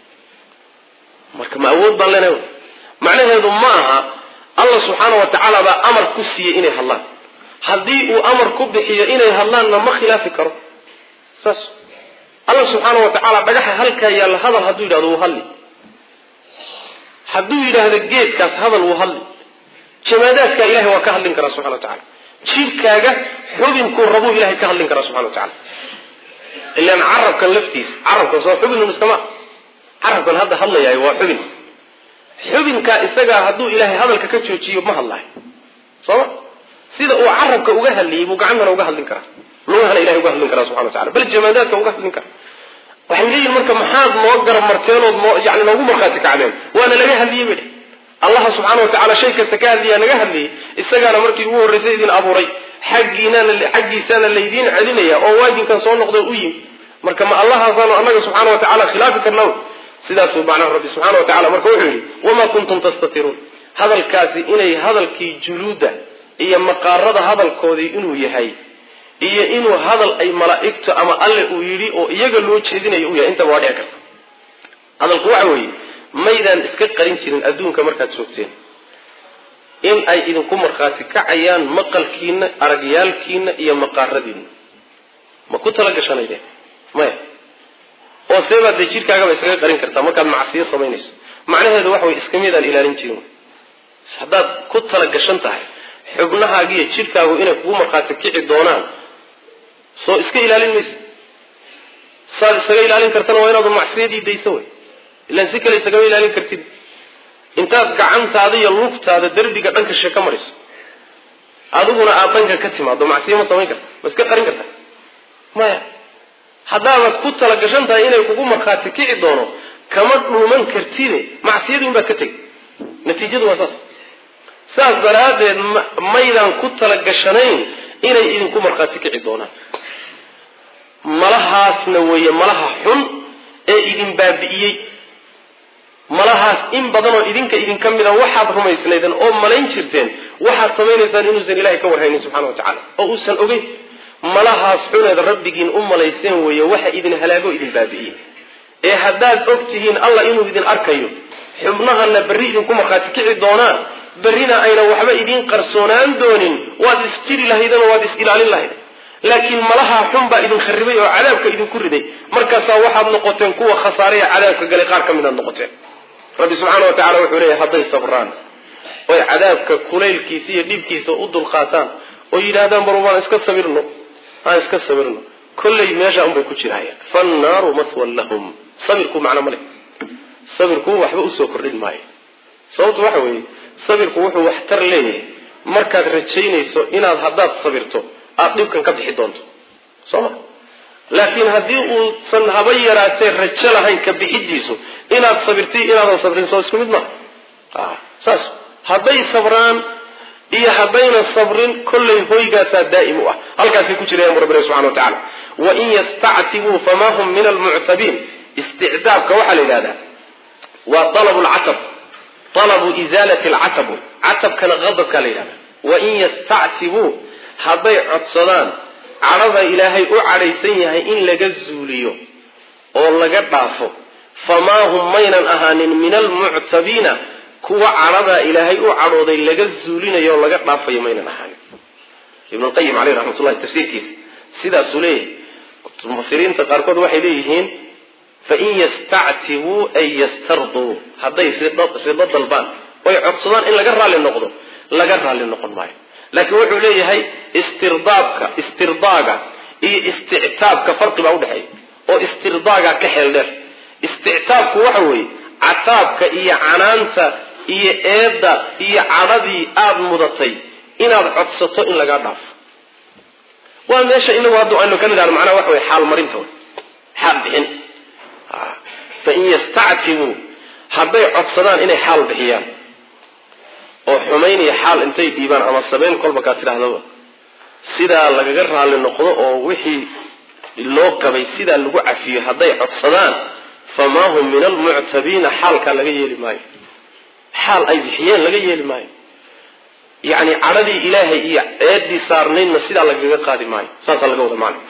marka ma awood baan leenahay macnaheedu ma aha allah subxaana wa tacaala baa amar ku siiyey inay hadlaan haddii uu amar ku bixiyo inay hadlaanna ma khilaafi karo saas allah subxaana wa tacaala dhagaxa halkaa yaalla hadal hadduu yidhahdo wuu hadli hadduu yidhaahdo geedkaas hadal wuu hadli jamaadaadkaa ilahay waa ka hadlin karaa subxana wa tacala jidhkaaga xubinkuu rabuu ilahay ka hadlin karaa subxana wa tacala ilaan carabkan laftiisa carabkan soo xubin mustama carabkan hadda hadlayaayo waa xubin xubinkaa isagaa hadduu ilaahay hadalka ka joojiyo ma hadlayo sooma sida uu carabka uga hadliyey buu gacantana uga hadlin karaa lugahana ilahay uga hadlin karaa subxana wa tacala bal jamaadaadka uga hadlin karaa waxay leeyihin marka maxaad noo garab marteenood noo yani noogu markhaati kacdeen waana laga hadliyey bay dheh allaha subxaana wa tacala shay kasta ka hadliyaa naga hadliyey isagaana markii ugu horraysay idin abuuray xaggiinana xaggiisaana laydiin celinaya oo waajinkan soo noqdo u yimi marka ma allahaasaanu annaga subxaana wa tacala khilaafi karna sidaasuu macnaha rabbi subxana wa tacala marka wuxuu yidhi wamaa kuntum tastatiruun hadalkaasi inay hadalkii juluudda iyo maqaarada hadalkoodii inuu yahay iyo inuu hadal ay malaa'igtu ama alle uu yidhi oo iyaga loo jeedinayo uu yahay intaba waa dhici karta hadalku waxa weeye maydaan iska qarin jirin adduunka markaad joogteen in ay idinku markhaati kacayaan maqalkiina aragyaalkiina iyo maqaaradiina ma ku tala gashanaydeen maya oo seebaad dee jidhkaagaba iskaga qarin kartaa markaad macsiyo samaynayso macnaheedu waxa weye iska midaan ilaalin jirin haddaad ku tala gashan tahay xubnahaagiiyo jidhkaagu inay kugu markhaati kici doonaan soo iska ilaalin maysa saad isaga ilaalin kartana waa inaadu macsiyadii dayso wey ilaan si kale isagama ilaalin kartid intaad gacantaada iyo lugtaada derbiga dhanka she ka mariso adiguna aad dhanka ka timaado macsiyo ma samayn karta ma iska qarin karta maya haddaabad ku talagashan tahay inay kugu markhaati kici doono kama dhuuman kartide macsiyadii unbaad ka tegi natiijadu waa saas saas daraaddeed maydaan ku talagashanayn inay idinku markhaati kici doonaan malahaasna weeye malaha xun ee idin baabi'iyey malahaas in badan oo idinka idinka mida waxaad rumaysnaydeen oo malayn jirteen waxaad samaynaysaan inuusan ilahay ka warhaynin subxana wa tacala oo uusan ogeyn malahaas xuneed rabbigiin u malayseen weeye waxa idin halaago idin baabi'iyey ee haddaad og tihiin allah inuu idin arkayo xubnahana berri idinku markhaati kici doonaan berrina ayna waxba idiin qarsoonaan doonin waad isjiri lahaydeen oo waad is ilaalin lahaydeen laakiin malaha xun baa idin kharibay oo cadaabka idinku riday markaasaa waxaad noqoteen kuwa khasaare ee cadaabka galay qaar ka midaad noqoteen rabbi subxaana wa tacala wuxuu leeyahy hadday sabraan oy cadaabka kulaylkiisa iyo dhibkiisa u dulqaataan oo yidhaahdaan bar waan iska sabirno aan iska sabirno kollay meesha unbay ku jirahayaan fannaaru mathwan lahum sabirku macno ma leh sabirku waxba usoo kordhin maayo sababtu waxa weeye sabirku wuxuu waxtar leeyahay markaad rajaynayso inaad haddaad sabirto aada dhibkan ka bixi doonto soo ma laakiin haddii uusan haba yaraatee rajo lahayn ka bixidiisu inaad sabirti inaadan sabrin soo isku mid maha saas hadday sabraan iyo haddayna sabrin kollay hoygaasaa daa'im u ah halkaasay ku jirayaan bu rabbi subxana wa tacala wain yastactibuu fama hum min almuctabiin isticdaabka waxaa la yidhahdaa waa alabu lcatab alabu isaalati alcatab catabkana qadabkaa la yidhahda wain yastactibuu hadday codsadaan cadhada ilaahay u cadhaysan yahay in laga zuuliyo oo laga dhaafo famaa hum maynan ahaanin min almuctabiina kuwa cadhadaa ilaahay u cadhooday laga zuulinayo oo laga dhaafayo maynan ahaanin ibnulqayim caleyh raxmatullahi tafsiirkiisa sidaasuu leeyahay mufasiriinta qaarkood waxay leeyihiin fain yastactibuu ay yastarduu hadday rido dalbaan oy codsadaan in laga raalli noqdo laga raalli noqon maayo laakiin wuxuu leeyahay istirdaabka istirdaaga iyo istictaabka farqi baa udhexeeya oo istirdaaga ka xeel dheer istictaabku waxa weeye cataabka iyo canaanta iyo eedda iyo cadhadii aada mudatay inaad codsato in lagaa dhaafo waa meesha inagu hadda aynu ka nidhahno macnaha waxa wey xaal marinta wey xaal bixin fain yastactibuu hadday codsadaan inay xaal bixiyaan oo xumaynaya xaal intay dhiibaan ama sabeyn kolba kaa tidhaahdaba sidaa lagaga raalli noqdo oo wixii loo qabay sidaa lagu cafiyo hadday codsadaan famaa hum min almuctabiina xaalkaa laga yeeli maayo xaal ay bixiyeen laga yeeli maayo yacni cadhadii ilaahay iyo eedii saarnaydna sidaa lagaga qaadi maayo saasaa laga wada macna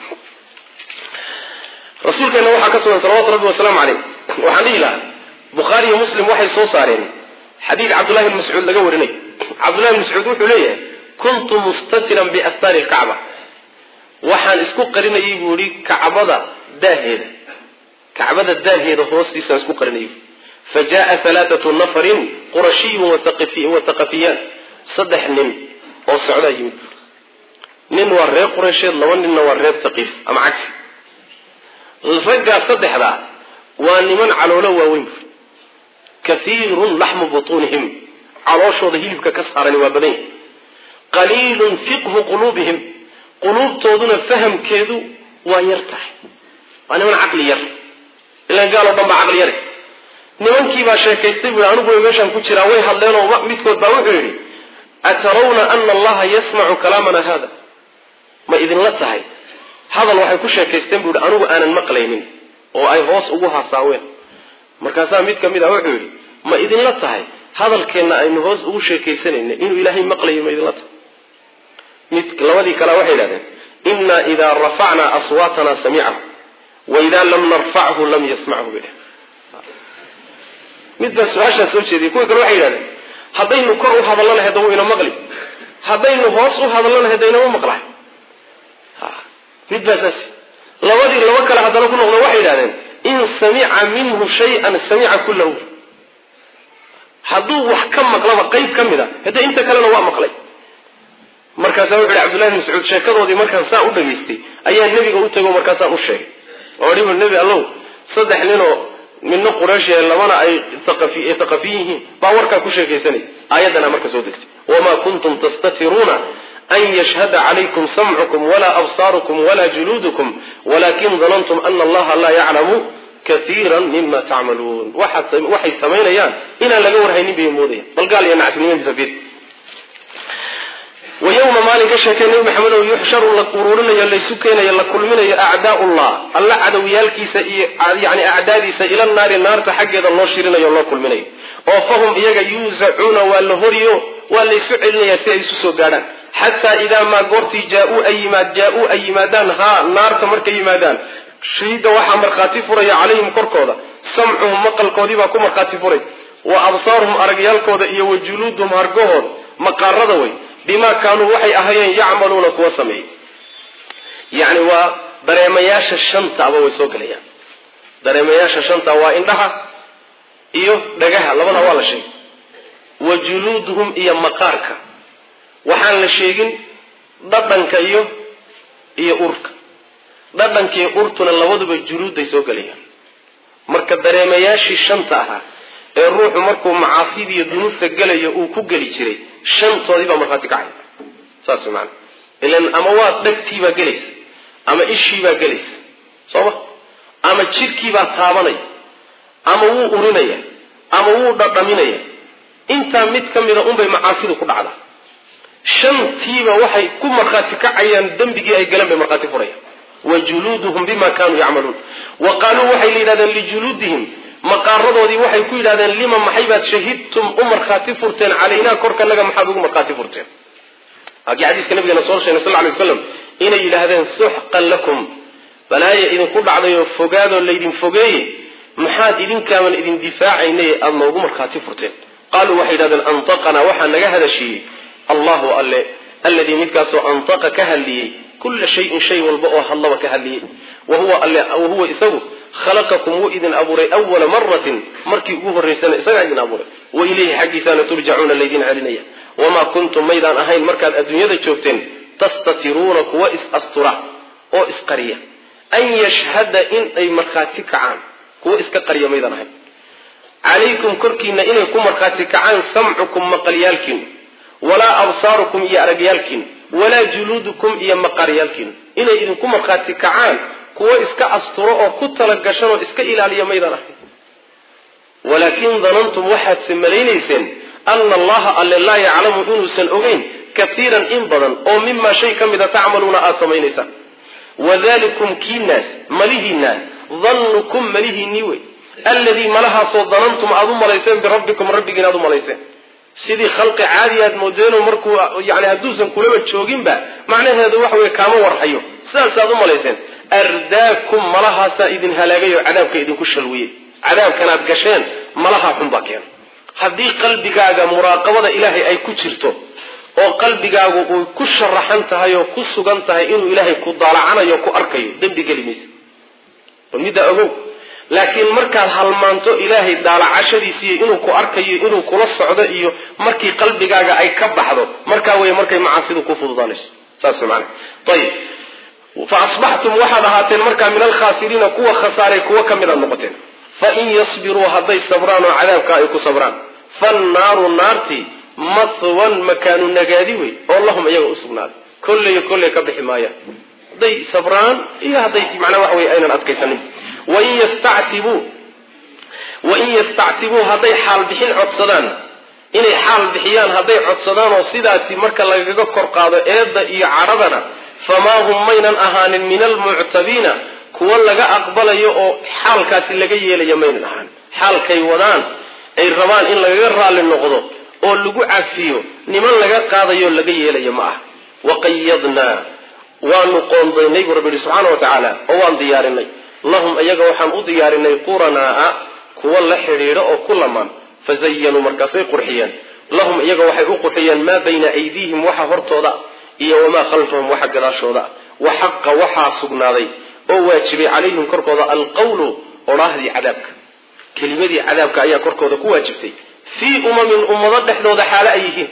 rasuulkeena waxaa ka sugan salawatu rabbi wasalaamu caleyh waxaan dhihi lahaa bukhaari iyo muslim waxay soo saareen xadiid cabdullahi bn mascuud laga warinay cabdullahi bn mascuud wuxuu leeyahay kuntu mustatiran biastaari lkacba waxaan isku qarinayay buu yihi kacbada daaheeda kacbada daaheeda hoostiisaan isku qarinayay fa jaaa halaathatu nafarin qurashiyun wataqafiyaan saddex nin oo socdaa yimid nin waa reer qureysheed laba ninna waa reer taqiif ama cagsi raggaa saddexdaa waa niman caloolo waaweyn bur kaiirun laxmu butuunihim calooshooda hilibka ka saarani waa badan yahy qaliilun fiqhu quluubihim quluubtooduna fahamkeedu waa yar tahay waa niman caqli yar ilan gaal oo dhan baa caqli yare nimankii baa sheekaystay bui aniguba meeshaan ku jiraa way hadleenoo midkood baa wuxuu yidhi atarawna ana allaha yasmacu kalaamana hada ma idinla tahay hadal waxay ku sheekaysteen buu yihi anigu aanan maqlaynin oo ay hoos ugu hasaaween markaasaa mid ka mid ah wuxuu yidhi ma idinla tahay hadalkeenna aynu hoos ugu sheekaysanayna inuu ilaahay maqlayo ma idinla tahay mid labadii kalea waxay yidhahdeen inna idaa rafacnaa aswaatana samicahu wa idaa lam narfachu lam yasmachu bay dheh mid baa su-aashaa soo jeediyay kuwii kale waxay yidhahdeen haddaynu kor u hadallo lahayd wuu ina maqli haddaynu hoos u hadallo lahayd inama maqlahay mid baa saas labadii laba kale haddana ku noqdo waxay yidhahdeen in samica minhu shay-an samica kullahu hadduu wax ka maqlaba qayb ka mid a haddee inta kalena waa maqlay markaasa wuxu uhi cabdullahi bn mascuud sheekadoodii markaan saa u dhageystay ayaa nebiga u tego markaasaan u sheegay oo dhibu nebi allow saddex ninoo midna quraysh ee labana ay thaqafi yihiin baa warkaa ku sheekaysanay aayaddana marka soo degtay wamaa kuntum tastatiruuna an yashhada calaykum samcukum walaa absaarukum walaa juluudukum walakin danantum ana allaha laa yaclamu kaiira mima tacmaluun waxay samaynayaan inaan laga warhaynin bay moodaya bal gaal iyo nacasnimadiisa fiir wa yowma maalin ka sheekay nebi maxamedow yuxsharu la uruurinayo laysu keenayo la kulminayo acdaa'ullah alla cadowyaalkiisa iyo yani acdaadiisa ila naari naarta xaggeeda loo shirinayo loo kulminayo oo fahum iyaga yuusacuuna waa la horiyo waa laysu celinayaa si ay isu soo gaadhaan xataa idaa maa goortii jaa-uu ay yimaad jaa-uu ay yimaadaan haa naarta markay yimaadaan shahida waxaa markhaati furaya calayhim korkooda samcuhum maqalkoodii baa ku markhaati furay wa absaaruhum aragyaalkooda iyo wa juluuduhum hargahooda maqaarada way bimaa kaanuu waxay ahayeen yacmaluuna kuwa sameeyey yacni waa dareemayaasha shantaaba way soo gelayaan dareemayaasha shanta waa indhaha iyo dhagaha labada waa la sheegay wa juluuduhum iyo maqaarka waxaan la sheegin dhadhanka iyo iyo urka dhadhankiiyo urtuna labaduba juluudday soo gelayaan marka dareemayaashii shanta ahaa ee ruuxu markuu macaasida iyo dunuubta gelayo uu ku geli jiray shantoodii baa markhaati kacay saas maana ilan ama waa dhagtiibaa gelaysa ama ishiibaa gelaysa sooma ama jidhkiibaa taabanaya ama wuu urinaya ama wuu dhadhaminaya intaa mid ka mida unbay macaasidu ku dhacdaa shantiiba waxay ku markhaati kacayaan dembigii ay galeen bay markhaati furayaan wa juluuduhum bima kaanuu yacmaluun wa qaaluu waxay la yidhahdeen lijuluudihim maqaaradoodii waxay ku yidhahdeen lima maxay baad shahidtum u markhaati furteen calaynaa korkanaga maxaad ugu markhaati furteen waakii xadiiska nabigeena soo sheegay sal lay waslam inay yidhaahdeen suxqan lakum balaaya idinku dhacdayoo fogaadoo laydin fogeeye maxaad idinkaaban idin difaacaynay aada noogu markhaati furteen qaaluu waxay yidhahdeen antaqanaa waxaa naga hadashiiyey allahu alle alladii midkaasoo antaqa ka hadliyey kulla shayin shay walba oo hadlaba ka hadliyey wahuwa isagu khalaqakum wuu idin abuuray awala maratin markii ugu horraysana isagaa idin abuuray wa ilayhi xaggiisaana turjacuuna laydin celinaya wamaa kuntum maydaan ahayn markaad adduunyada joogteen tastatiruuna kuwa is-astura oo isqariya an yashhada in ay markhaati kacaan kuwa iska qariya maydaan ahayn calaykum korkiina inay ku markhaati kacaan samcukum maqalyaalkiinu walaa absaarukum iyo aragyaalkiinu walaa juluudukum iyo maqaaryaalkiinu inay idinku markhaati kacaan kuwo iska asturo oo ku talagashan oo iska ilaaliya maydaan ahayn walaakin danantum waxaadse malaynayseen ana allaha alle laa yaclamu inuusan ogeyn kaiiran in badan oo mimaa shay ka mida tacmaluuna aada samaynaysaan wadalikum kiinaas malihiinaas dannukum malihiinii wey alladii malahaasoo danantum aada u malayseen birabbikum rabbigiin aada u malayseen sidii khalqi caadi aad moodeenoo markuu yani hadduusan kulaba jooginba macnaheedu waxa weye kaama warhayo sidaasaad u malayseen ardaakum malahaasaa idin halaagay oo cadaabka idinku shalwiyey cadaabkanaad gasheen malahaa xunbaa keena haddii qalbigaaga muraaqabada ilaahay ay ku jirto oo qalbigaagu uy ku sharaxan tahay oo ku sugan tahay inuu ilaahay ku daalacanayo ku arkayo dembi geli maysa middaa ogow laakiin markaad halmaanto ilaahay daalacashadiisiiyo inuu ku arkayo inuu kula socdo iyo markii qalbigaaga ay ka baxdo markaa wey markay macaasidu ku fududaanayso saas man ayib fa asbaxtum waxaad ahaateen markaa min alkhaasiriina kuwa khasaaray kuwa ka mid aad noqoteen fain yasbiruu hadday sabraan oo cadaabka ay ku sabraan fannaaru naartii mahwan makaanu nagaadi wey oo lahum iyaga usugnaaday kolleyo kolley ka bixi maayaan hadday sabraan iyo hadday macnaa waxa wey aynan adkaysanin wain yastactibuu wain yastactibuu hadday xaal bixin codsadaan inay xaal bixiyaan hadday codsadaan oo sidaasi marka lagaga kor qaado eedda iyo cadhadana famaa hum maynan ahaanin min almuctabiina kuwa laga aqbalayo oo xaalkaasi laga yeelayo maynan ahaan xaalkay wadaan ay rabaan in lagaga raalli noqdo oo lagu cafiyo niman laga qaadayo laga yeelayo ma ah waqayadnaa waanu qoondaynay buu rabbi yihi subxaana wa tacaala oo waan diyaarinay lahum iyaga waxaan u diyaarinay quranaa'a kuwa la xidhiidho oo ku lamaan fazayanuu markaasay qurxiyeen lahum iyaga waxay u qurxiyeen maa bayna aydiihim waxa hortooda iyo wamaa khalfahum waxa gadaashooda wa xaqa waxaa sugnaaday oo waajibay calayhim korkooda alqawlu odhaahdii cadaabka kelimadii cadaabka ayaa korkooda ku waajibtay fii umamin ummado dhexdooda xaalo ay yihiin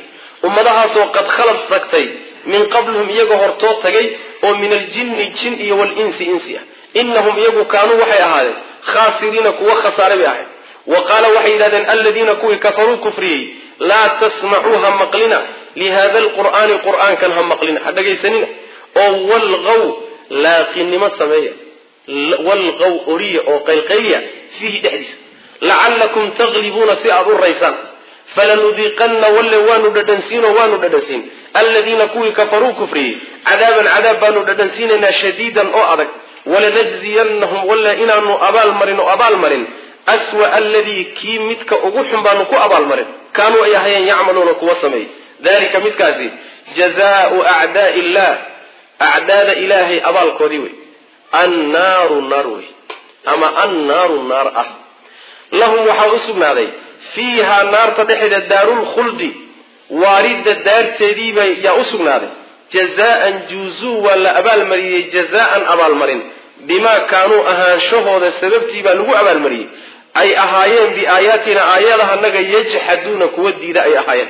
ummadahaasoo qad khalad tagtay min qablihum iyaga hortoo tagay oo min aljinni jin iyo walinsi insi ah inahum iyagu kaanuu waxay ahaadeen khaasiriina kuwa khasaaray bay ahayd wa qaala waxay yidhahdeen aladiina kuwii kafaruu kufriyey laa tasmacuu ha maqlina lihada alqur'aani qur'aankan ha maqlina ha dhagaysanina oo walqaw laaqinimo sameeya walqaw oriya oo qaylqayliya fiihi dhexdiisa lacallakum taglibuuna si aada u raysaan falanudiiqanna walle waanu dhadhansiino waanu dhadhansiin aladiina kuwii kafaruu kufriyey cadaaban cadaab baanu dhadhansiinaynaa shadiidan oo adag walanajziyannahum walle inaanu abaalmarin oo abaalmarin aswa aladii kii midka ugu xun baanu ku abaalmarin kaanuu ay ahayeen yacmaluuna kuwa sameeyey dalika midkaasi jazaau acdaai illah acdaada ilaahay abaalkoodii wey annaaru naar wey ama annaaru naar ah lahum waxaa u sugnaaday fiihaa naarta dhexeeda daarulkhuldi waaridda daarteediiba yaa u sugnaaday jazaan juuzuu waa la abaalmariyey jazaan abaalmarin bimaa kaanuu ahaanshahooda sababtii baa lagu abaalmariyey ay ahaayeen biaayaatina aayadahanaga yajxaduuna kuwa diida ay ahaayeen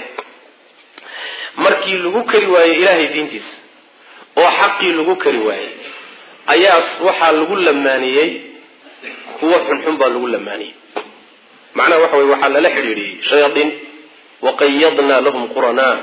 markii lagu kari waayey ilaahay diintiisa oo xaqii lagu kari waayey ayaa waxaa lagu lamaaniyey kuwa xunxun baa lagu lamaaniyey macnaha waxa weye waxaa lala xidhiidhiyey shayaaiin waqayadna lahum quranaa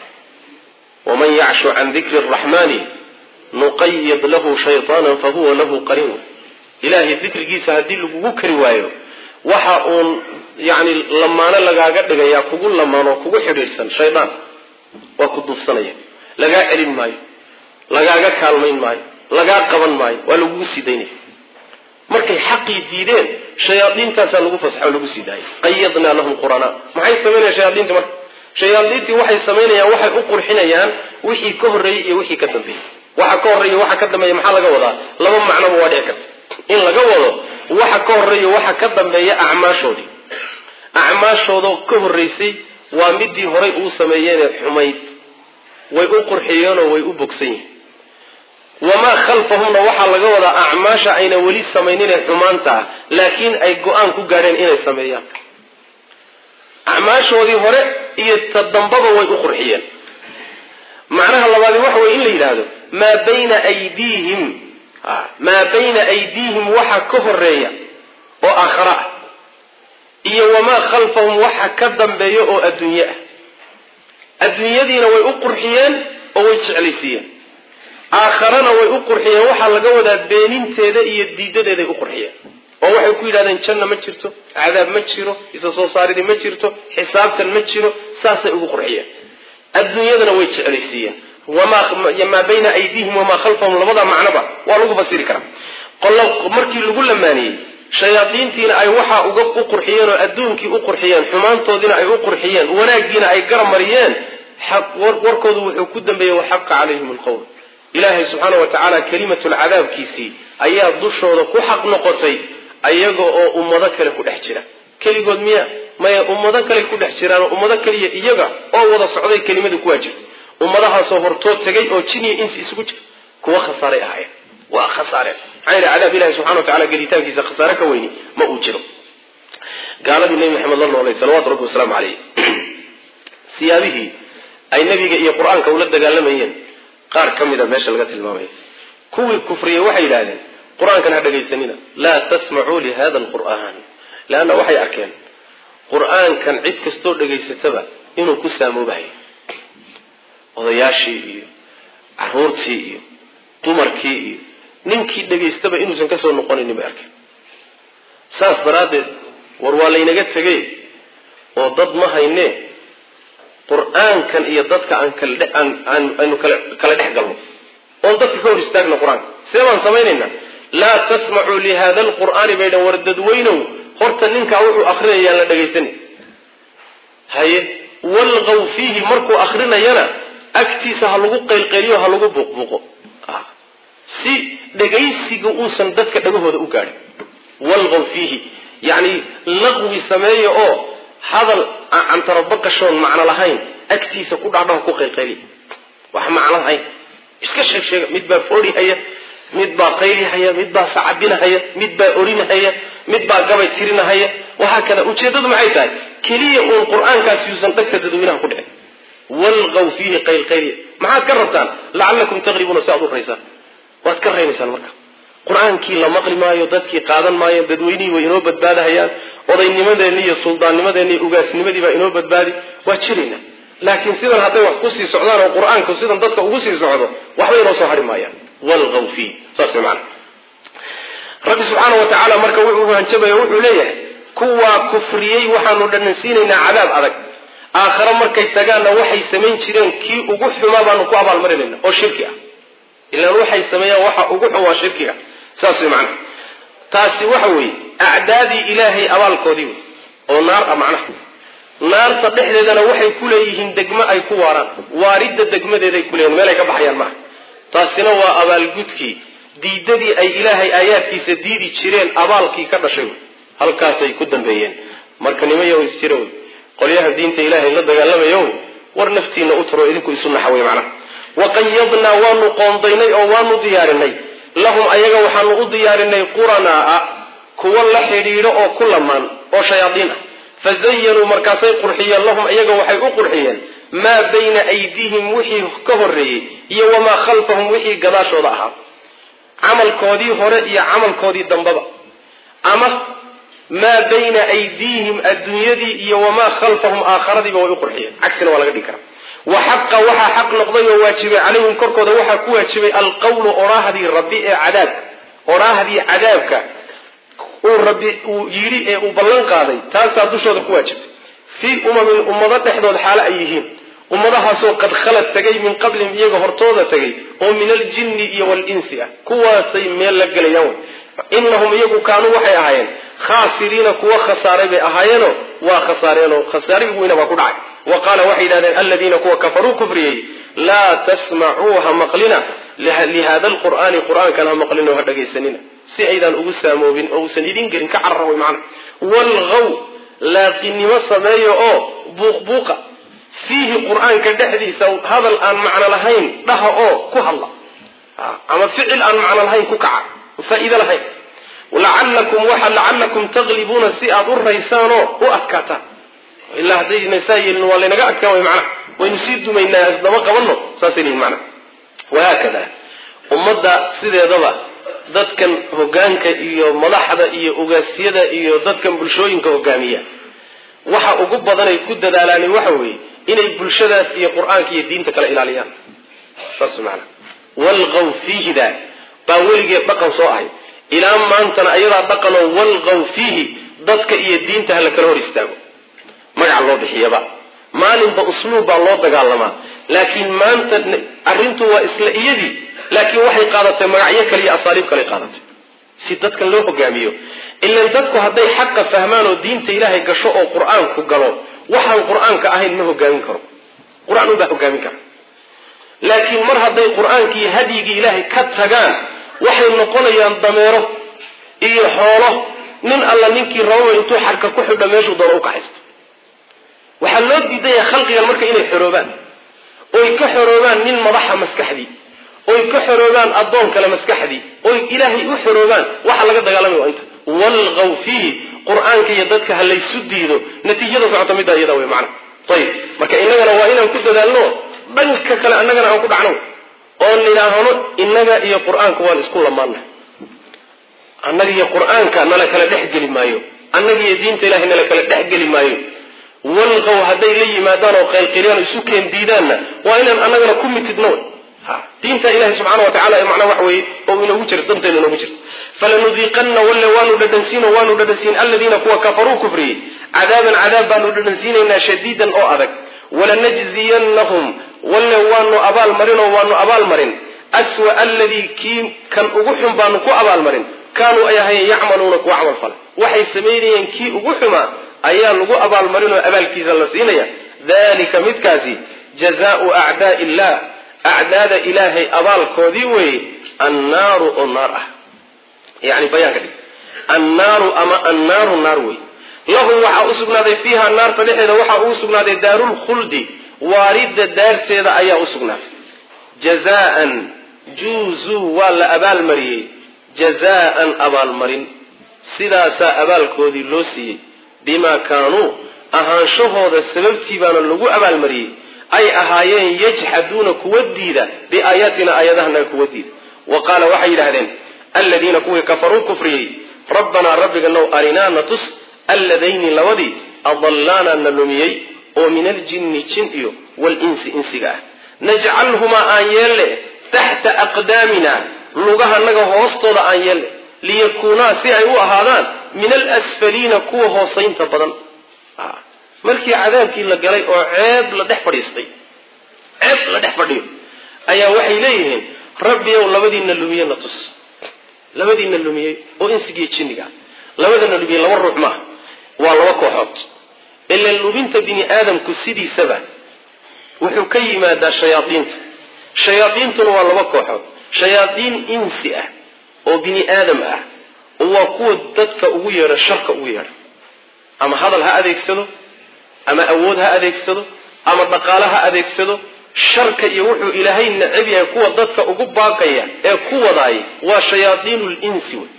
waman yacshu can dikri araxmani nuqayid lahu shayطaana fahuwa lahu qariin ilaahay dikrigiisa haddii lagugu kari waayo waxa uun yani lamaano lagaaga dhigayaa kugu lamaanoo kugu xidhiidhsan shaydaan waa ku duufsanaya lagaa celin maayo lagaaga kaalmayn maayo lagaa qaban maayo waa lagugu sii daynaya markay xaqii diideen shayaaiintaasaa lagu fasaxo lagu sii daayay qayadnaa lahum quranaa maxay samaynayan shayaaiinti marka shayaaiintii waxay samaynayaan waxay u qurxinayaan wixii ka horreeyey iyo wixii ka dambeeyey waxa ka horreeya waxa ka dambeeya maxaa laga wadaa laba macnoba waa dhici karta in laga wado waxa ka horreeya waxa ka dambeeya acmaashoodii acmaashoodoo ka horreysay waa midii horay uu sameeyeenee xumayd way u qurxiyeenoo way u bogsan yihin wamaa khalfahumna waxaa laga wadaa acmaasha ayna weli samaynin ee xumaanta ah laakiin ay go-aan ku gaadheen inay sameeyaan acmaashoodii hore iyo ta dambaba way u qurxiyeen macnaha labaadi waxa weye in la yidhaahdo maa bayna aydiihim maa bayna aydiihim waxa ka horeeya oo aakhara ah iyo wamaa khalfahum waxa ka dambeeya oo adduunye ah adduunyadiina way u qurxiyeen oo way jeclaysiiyeen aakharana way u qurxiyeen waxaa laga wadaa beeninteeda iyo diidadeeday u qurxiyeen oo waxay ku yidhahdeen janna ma jirto cadaab ma jiro isa soo saaridii ma jirto xisaabtan ma jiro saasay ugu qurxiyeen adduunyadana way jeclaysiiyeen maa bayna aydiihim wamaa khalfahum labada macnoba waa lagu fasiri karaa markii lagu lamaaniyey shayaadiintiina ay waxaa uga u qurxiyeen oo adduunkii u qurxiyeen xumaantoodiina ay u qurxiyeen wanaaggiina ay garamariyeen warkoodu wuxuu ku dambeeyey waxaqa calayhim alqowl ilaahay subxaana wa tacaala kelimatulcadaabkiisii ayaa dushooda ku xaq noqotay ayaga oo ummado kale ku dhex jira keligood miya maya ummado kale ku dhex jiraan oo ummado kaliya iyaga oo wada socday kelimadii ku waajibtay ummadahaasoo hortoo tegay oo jin iyo insi isugu jira kuwa khasaaray ahaayeen waa khasaareen maxaa yidhi cadaab ilahi subxana wa tacala gelitaankiisa khasaare ka weyni ma uu jiro gaaladii nebi maxamed la noolay salawatu rabbi wasalaamu caleyh siyaabihii ay nebiga iyo qur-aanka ula dagaalamayeen qaar ka mida meesha laga tilmaamaya kuwii kufriyey waxay yidhahdeen qur-aankan ha dhagaysanina laa tasmacuu lihada alqur'aan leanna waxay arkeen qur-aankan cid kastoo dhagaysataba inuu ku saamoobahayo odayaashii iyo caruurtii iyo dumarkii iyo ninkii dhagaystaba inuusan kasoo noqonaynin bay arkeen saas daraaddeed war waa laynaga tegey oo dad ma haynee qur-aankan iyo dadka aan kala aan aynu kala kala dhex galno oon dadka ka hor istaagno qur-aanka see baan samaynaynaa laa tasmacuu lihada alqur'aani bay dhan war dadweynow horta ninkaa wuxuu akrinayaan la dhagaysanay haye walqaw fiihi markuu akrinayana agtiisa ha lagu qaylqayliyo ha lagu buuqbuuqo si dhagaysiga uusan dadka dhagahooda u gaadhin walqaw fiihi yacni laqwi sameeya oo hadal cantarabaqashoon macno lahayn agtiisa ku dhahdhaho ku qaylqayliya wax macno lahayn iska sheeg sheega mid baa foori haya mid baa qaylihaya mid baa sacabinahaya mid baa orinahaya mid baa gabay tirinahaya waxaa kale ujeeddadu maxay tahay keliya uun qur-aankaas yuusan dhagta dadweynaha ku dhicin walqaw fiihi qaylqayliya maxaad ka rabtaan lacallakum taqribuuna si aad u raysaan waad ka raynaysaan marka qur-aankii la maqli maayo dadkii qaadan maayo dadweynihii way inoo badbaadahayaan odaynimadeenni iyo suldaannimadeenni iyo ugaasnimadii baa inoo badbaadi waa jirayna laakiin sidan hadday wax kusii socdaan oo qur-aanku sidan dadka ugu sii socdo waxba inoo soo hari maayaan walqaw fiih saas maana rabbi subxaana wa tacaala marka wuxuu hanjabaya wuxuu leeyahay kuwaa kufriyey waxaanu dhanansiinaynaa cadaab adag aakhare markay tagaanna waxay samayn jireen kii ugu xumaa baanu ku abaalmarinayna oo shirki ah ilaan waxay sameeyaan waxa ugu xun waa shirkiga saas way macnaha taasi waxa weeye acdaadii ilaahay abaalkoodii wey oo naar ah macnaha naarta dhexdeedana waxay ku leeyihiin degmo ay ku waaraan waaridda degmadeeday ku leeyihin meel ay ka baxayaan maaha taasina waa abaalgudkii diidadii ay ilaahay aayaadkiisa diidi jireen abaalkii ka dhashay wey halkaasay ku dambeeyeen marka nimayo is jira wey qolyaha diinta ilaahay la dagaalamayo wey war naftiina u turo idinku isu naxa wey macnaha waqayadnaa waanu qoondaynay oo waanu diyaarinay lahum ayaga waxaanu u diyaarinay quranaa'a kuwa la xidhiidho oo ku lamaan oo shayaadiin ah fazayanuu markaasay qurxiyeen lahum iyaga waxay u qurxiyeen maa bayna aydiihim wixii ka horreeyey iyo wamaa khalfahum wixii gadaashooda ahaa camalkoodii hore iyo camalkoodii dambaba ama maa bayna aydiihim adduunyadii iyo wamaa khalfahum aakharadiiba way u qurxiyeen cagsina waa laga dhigi karaa wa xaqa waxaa xaq noqday oo waajibay calayhim korkooda waxaa ku waajibay alqawlu oraahdii rabbi ee cadaabka oraahdii cadaabka uu rabbi uu yidhi ee uu ballan qaaday taasaa dushooda ku waajibtay fii umamin ummado dhexdood xaalo ay yihiin ummadahaasoo qad khalad tegay min qablihim iyaga hortooda tegay oo min aljinni iyo walinsi ah kuwaasay meel la gelayaan wey inahum iyagu kaanuu waxay ahaayeen khaasiriina kuwa khasaaray bay ahaayeeno waa khasaareenoo khasaarihii weyna baa ku dhacay wa qaala waxay yidhahdeen aladiina kuwa kafaruu kufriyey laa tasmacuu ha maqlina lihada alqur'aani qur'aankan ha maqlina oo ha dhagaysanina si aydaan ugu saamoobin oo uusan idin gelin ka carara way macana walgaw laaqinimo sameeya oo buuqbuuqa fiihi qur'aanka dhexdiisa hadal aan macno lahayn dhaha oo ku hadla ama ficil aan macno lahayn ku kaca faa'iido lahayn lacalakum waxa lacalakum taglibuuna si aad u raysaanoo u adkaataan ilaa haddayna saa yeelin waa laynaga adkaan way macnaha waynu sii dumaynaa isdaba qabanno saasay lihin macnaha wahaakada ummadda sideedaba dadkan hogaanka iyo madaxda iyo ogaasyada iyo dadkan bulshooyinka hogaamiya waxa ugu badanay ku dadaalaani waxa weeye inay bulshadaas iyo qur-aanka iyo diinta kala ilaaliyaan saas maana walqaw fiihida baa weligeed dhaqan soo ahay ilaa maantana ayadaa dhaqanoo walqaw fiihi dadka iyo diinta ha la kala hor istaago magac loo bixiyaba maalinba usluub baa loo dagaalamaa laakiin maanta arrintu waa isla iyadii laakiin waxay qaadatay magacyo kale iyo asaaliib kale qaadatay si dadkan loo hogaamiyo ilan dadku hadday xaqa fahmaan oo diinta ilaahay gasho oo qur-aanku galo waxaan qur-aanka ahayn ma hogaamin karo qur-aan unbaa hogaamin kara laakiin mar hadday qur-aankii hadyigii ilaahay ka tagaan waxay noqonayaan dameero iyo xoolo nin alla ninkii rababa intuu xarka ku xidho meeshuu doono u kaxaysto waxaa loo diidaya khalqigan marka inay xoroobaan oy ka xoroobaan nin madaxa maskaxdii oy ka xoroobaan addoon kale maskaxdii oy ilaahay u xoroobaan waxa laga dagaalamaya waa inta walqaw fiihi qur-aanka iyo dadka ha laysu diido natiijada socota middaa iyada wey macana ayib marka innagana waa inaan ku dadaalno dhanka kale annagana aan ku dhacno oo nidhaahno innaga iyo qur-aanka waan isku lamaannahay annaga iyo qur-aanka nala kala dhex geli maayo annaga iyo diinta ilahay nala kala dhex geli maayo walqaw hadday la yimaadaan oo qaylqilyaan isu keen diidaanna waa inaan annagana ku mitidno diinta ilahi subxaana wa tacala macnaa wax weeye oo inoogu jirto danteena inoogu jirto falanudiiqanna walle waanu dhadhansiin oo waanu dhadhansiin aladiina kuwa kafaruu kufriyey cadaaban cadaab baanu dhadhansiinaynaa shadiidan oo adag walanajziyannahum walle waanu abaalmarin oo waanu abaalmarin aswa aladii kii kan ugu xun baanu ku abaalmarin kaanuu ay ahayen yacmaluuna kuwa camal fala waxay samaynayeen kii ugu xumaa ayaa lagu abaalmarin oo abaalkiisa la siinaya dalika midkaasi jazaau acdaa illah acdaada ilaahay abaalkoodii weeye annaaru oo naar ah yani bayaanka dhig annaaru ama annaaru naar wey lahum waxaa u sugnaaday fiiha naarta dhexeeda waxaa uu sugnaaday daarulkhuldi waaridda daarteeda ayaa u sugnaaday jazaan juuzuu waa la abaalmariyey jazaan abaalmarin sidaasaa abaalkoodii loo siiyey bimaa kaanuu ahaanshahooda sababtii baana lagu abaalmariyey ay ahaayeen yajxaduuna kuwa diida biaayaatina aayadahanaga kuwa diida wa qaala waxay yidhahdeen aladiina kuwii kafaruu kufriyey rabbanaa rabbiga now arinaa na tus alladayni labadii adallaana na lumiyey oo min aljinni jin iyo walinsi insiga ah najcalhumaa aan yeelle taxta aqdaamina lugahanaga hoostooda aan yeelle liyakuunaa si ay u ahaadaan min alasfaliina kuwa hoosaynta badan markii cadaabkii la galay oo ceeb la dhex fadhiistay ceeb la dhex fadhiyo ayaa waxay leeyihiin rabbiyow labadiina lumiye na tus labadiina lumiyey oo insigiiyo jinniga labadana lumiyey laba ruux maaha waa laba kooxood ila lubinta bini aadamku sidiisaba wuxuu ka yimaadaa shayaadiinta shayaadiintuna waa laba kooxood shayaadiin insi ah oo bini aadam ah oo waa kuwa dadka ugu yeedha sharka ugu yeedha ama hadal ha adeegsado ama awood ha adeegsado ama dhaqaale ha adeegsado sharka iyo wuxuu ilaahay necab yahay kuwa dadka ugu baaqaya ee ku wadaay waa shayaadiinu linsi wey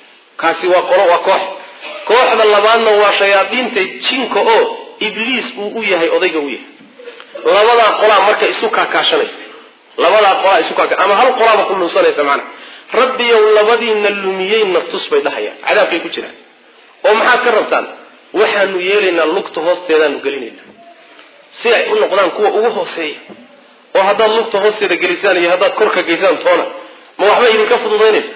kaasi waa qolo waa koox kooxda labaadna waa shayaadiinta jinka oo ibliis uu u yahay odayga u yahay labadaa qolaa marka isu kaakaashanaysa labadaa qolaa isu kaaka ama hal qolaaba ku lunsanaysa macnaha rabbiyow labadiina lumiyey naftus bay dhahayaan cadaabkay ku jiraan oo maxaad ka rabtaan waxaanu yeelaynaa lugta hoosteedaanu gelinaynaa si ay u noqdaan kuwa ugu hooseeya oo haddaad lugta hoosteeda gelisaan iyo haddaad korka geysaan toona ma waxba idinka fududaynaysa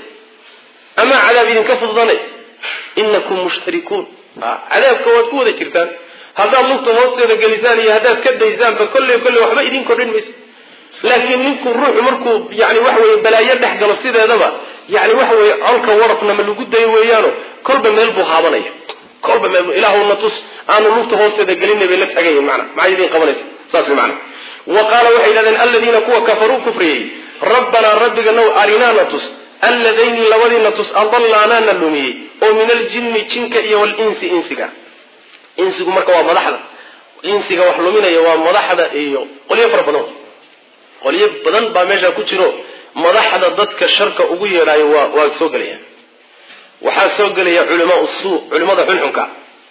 ama cadaab idinka fududanay inakum mushtarikuun cadaabka waad ku wada jirtaan haddaad lugta hoosteeda gelisaan iyo haddaad ka daysaanba kolley kolley waxba idin kordhin mayso laakiin ninku ruuxu markuu yani waxa weye balaayo dhex galo sideedaba yani waxa weye colka warafna ma lagu dayo weeyaano kolba meel buu haabanaya kolba meel ilaahuna tus aanu lugta hoosteeda gelinay bay la tagayin mana maxay idin qabanaysa saas mana wa qaala waxay yidhahdeen aladiina kuwa kafaruu kufriyey rabbanaa rabbiga now arinaana tus alladayni labadiina tus adallaanaana lumiyey oo min aljinni jinka iyo walinsi insiga insigu marka waa madaxda insiga wax luminaya waa madaxda iyo qolyo fara badan qolyo badan baa meesha ku jiro madaxda dadka sharka ugu yeedhaayo waa waa soo gelayaan waxaa soo gelaya culamaa suu culimada xunxunka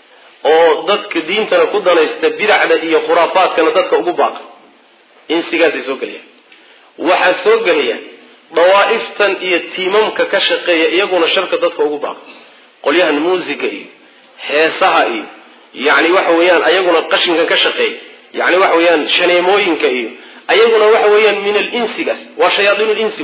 oo dadka diintana ku danaysta bidacda iyo khuraafaadkana dadka ugu baaqa insigaasay soo gelayaan waxaa soo gelaya dawaa'iftan iyo tiimamka ka shaqeeya iyaguna sharka dadka ugu baaqa qolyahan muusiga iyo heesaha iyo yani waxa weeyaan ayaguna qashinkan ka shaqeeya yani waxa weeyaan shaneemooyinka iyo ayaguna waxa weeyaan min alinsigaas waa shayaaiin linsi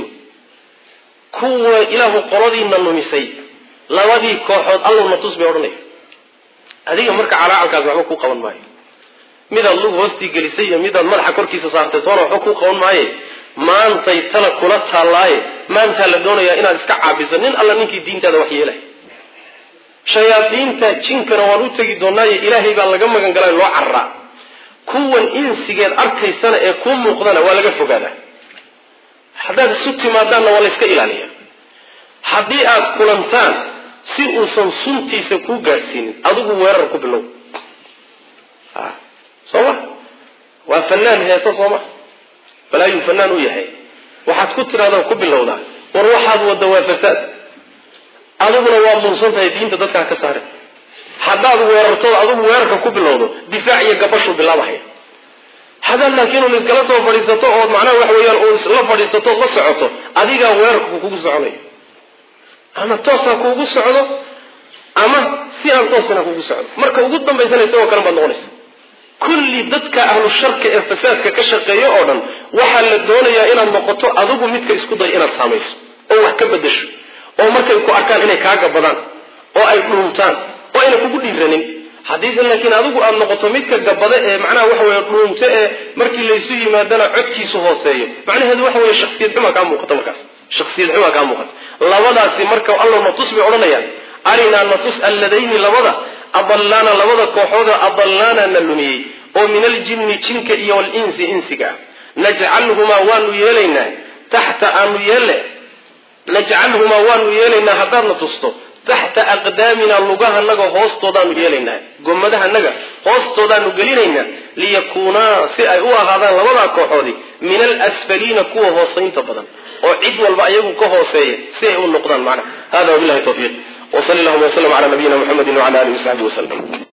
kuwa ilaahu qoladiina lumisay labadii kooxood allowna tus bay odhanaya adiga marka calaacalkaas waxba ku qaban maayo midaad lug hoostii gelisay iyo midaad madaxa korkiisa saartay toona waxba ku qaban maaye maantay tala kula taallaaye maantaa la doonayaa inaad iska caabiso nin alla ninkii diintaada wax yeelay shayaadiinta jinkana waan u tegi doonaaye ilaahay baa laga magan galay loo cararaa kuwan insigeed arkaysana ee kuu muuqdana waa laga fogaadaa haddaad isu timaadaanna waa la yska ilaaliya haddii aad kulantaan si uusan suntiisa kuu gaadhsiinin adigu weerar ku bilow soo ma waa fanaan heeso soo ma balaayuu fanaan u yahay waxaad ku tidhahdaa ku bilowdaa war waxaad wadda waa fasaad adiguna waa muunsan tahay diinta dadkaa ka saare haddaad weerartood adigu weerarka ku bilowdo difaac iyo gabashuu bilaabahaya haddaad laakiin un iskala soo fadhiisato ood macnaha waxa weeyaan uun isla fadhiisato ood la socoto adigaa weerarka kugu soconayo ama toosaa kuugu socdo ama si aan toosana kugu socdo marka ugu dambaysana isagoo kale baad noqonaysa kulli dadka ahlu sharka ee fasaadka ka shaqeeya oo dhan waxaa la doonayaa inaad noqoto adigu midka isku day inaad saamayso oo wax ka bedasho oo markay ku arkaan inay kaa gabadaan oo ay dhuuntaan oo ayna kugu dhiiranin haddiise laakiin adigu aada noqoto midka gabada ee macnaha waxa weye dhuunto ee markii laysu yimaadana codkiisu hooseeyo macnaheedu waxa weye shaksiyad xumaa kaa muuqata markaas shaksiyad xumaa kaa muuqata labadaasi marka alla natus bay odhanayaan arinaa natus alladayni labada adallaana labada kooxooda adallaana na lumiyey oo min aljinni jinka iyo walinsi insiga najcalhumaa waanu yeelaynaa taxta aanu yeelle najcalhumaa waanu yeelaynaa haddaadna tusto taxta aqdaamina lugahanaga hoostoodaanu yeelaynaa gomadahanaga hoostoodaanu gelinaynaa liyakuunaa si ay u ahaadaan labadaa kooxoodi min alasfaliina kuwa hoosaynta badan oo cid walba ayagu ka hooseeya si ay u noqdaan macnaha hada wabilahi tawfiiq wsali allahuma wslm cala nabiyina muxamedi wcala alihi wasaxbi waslm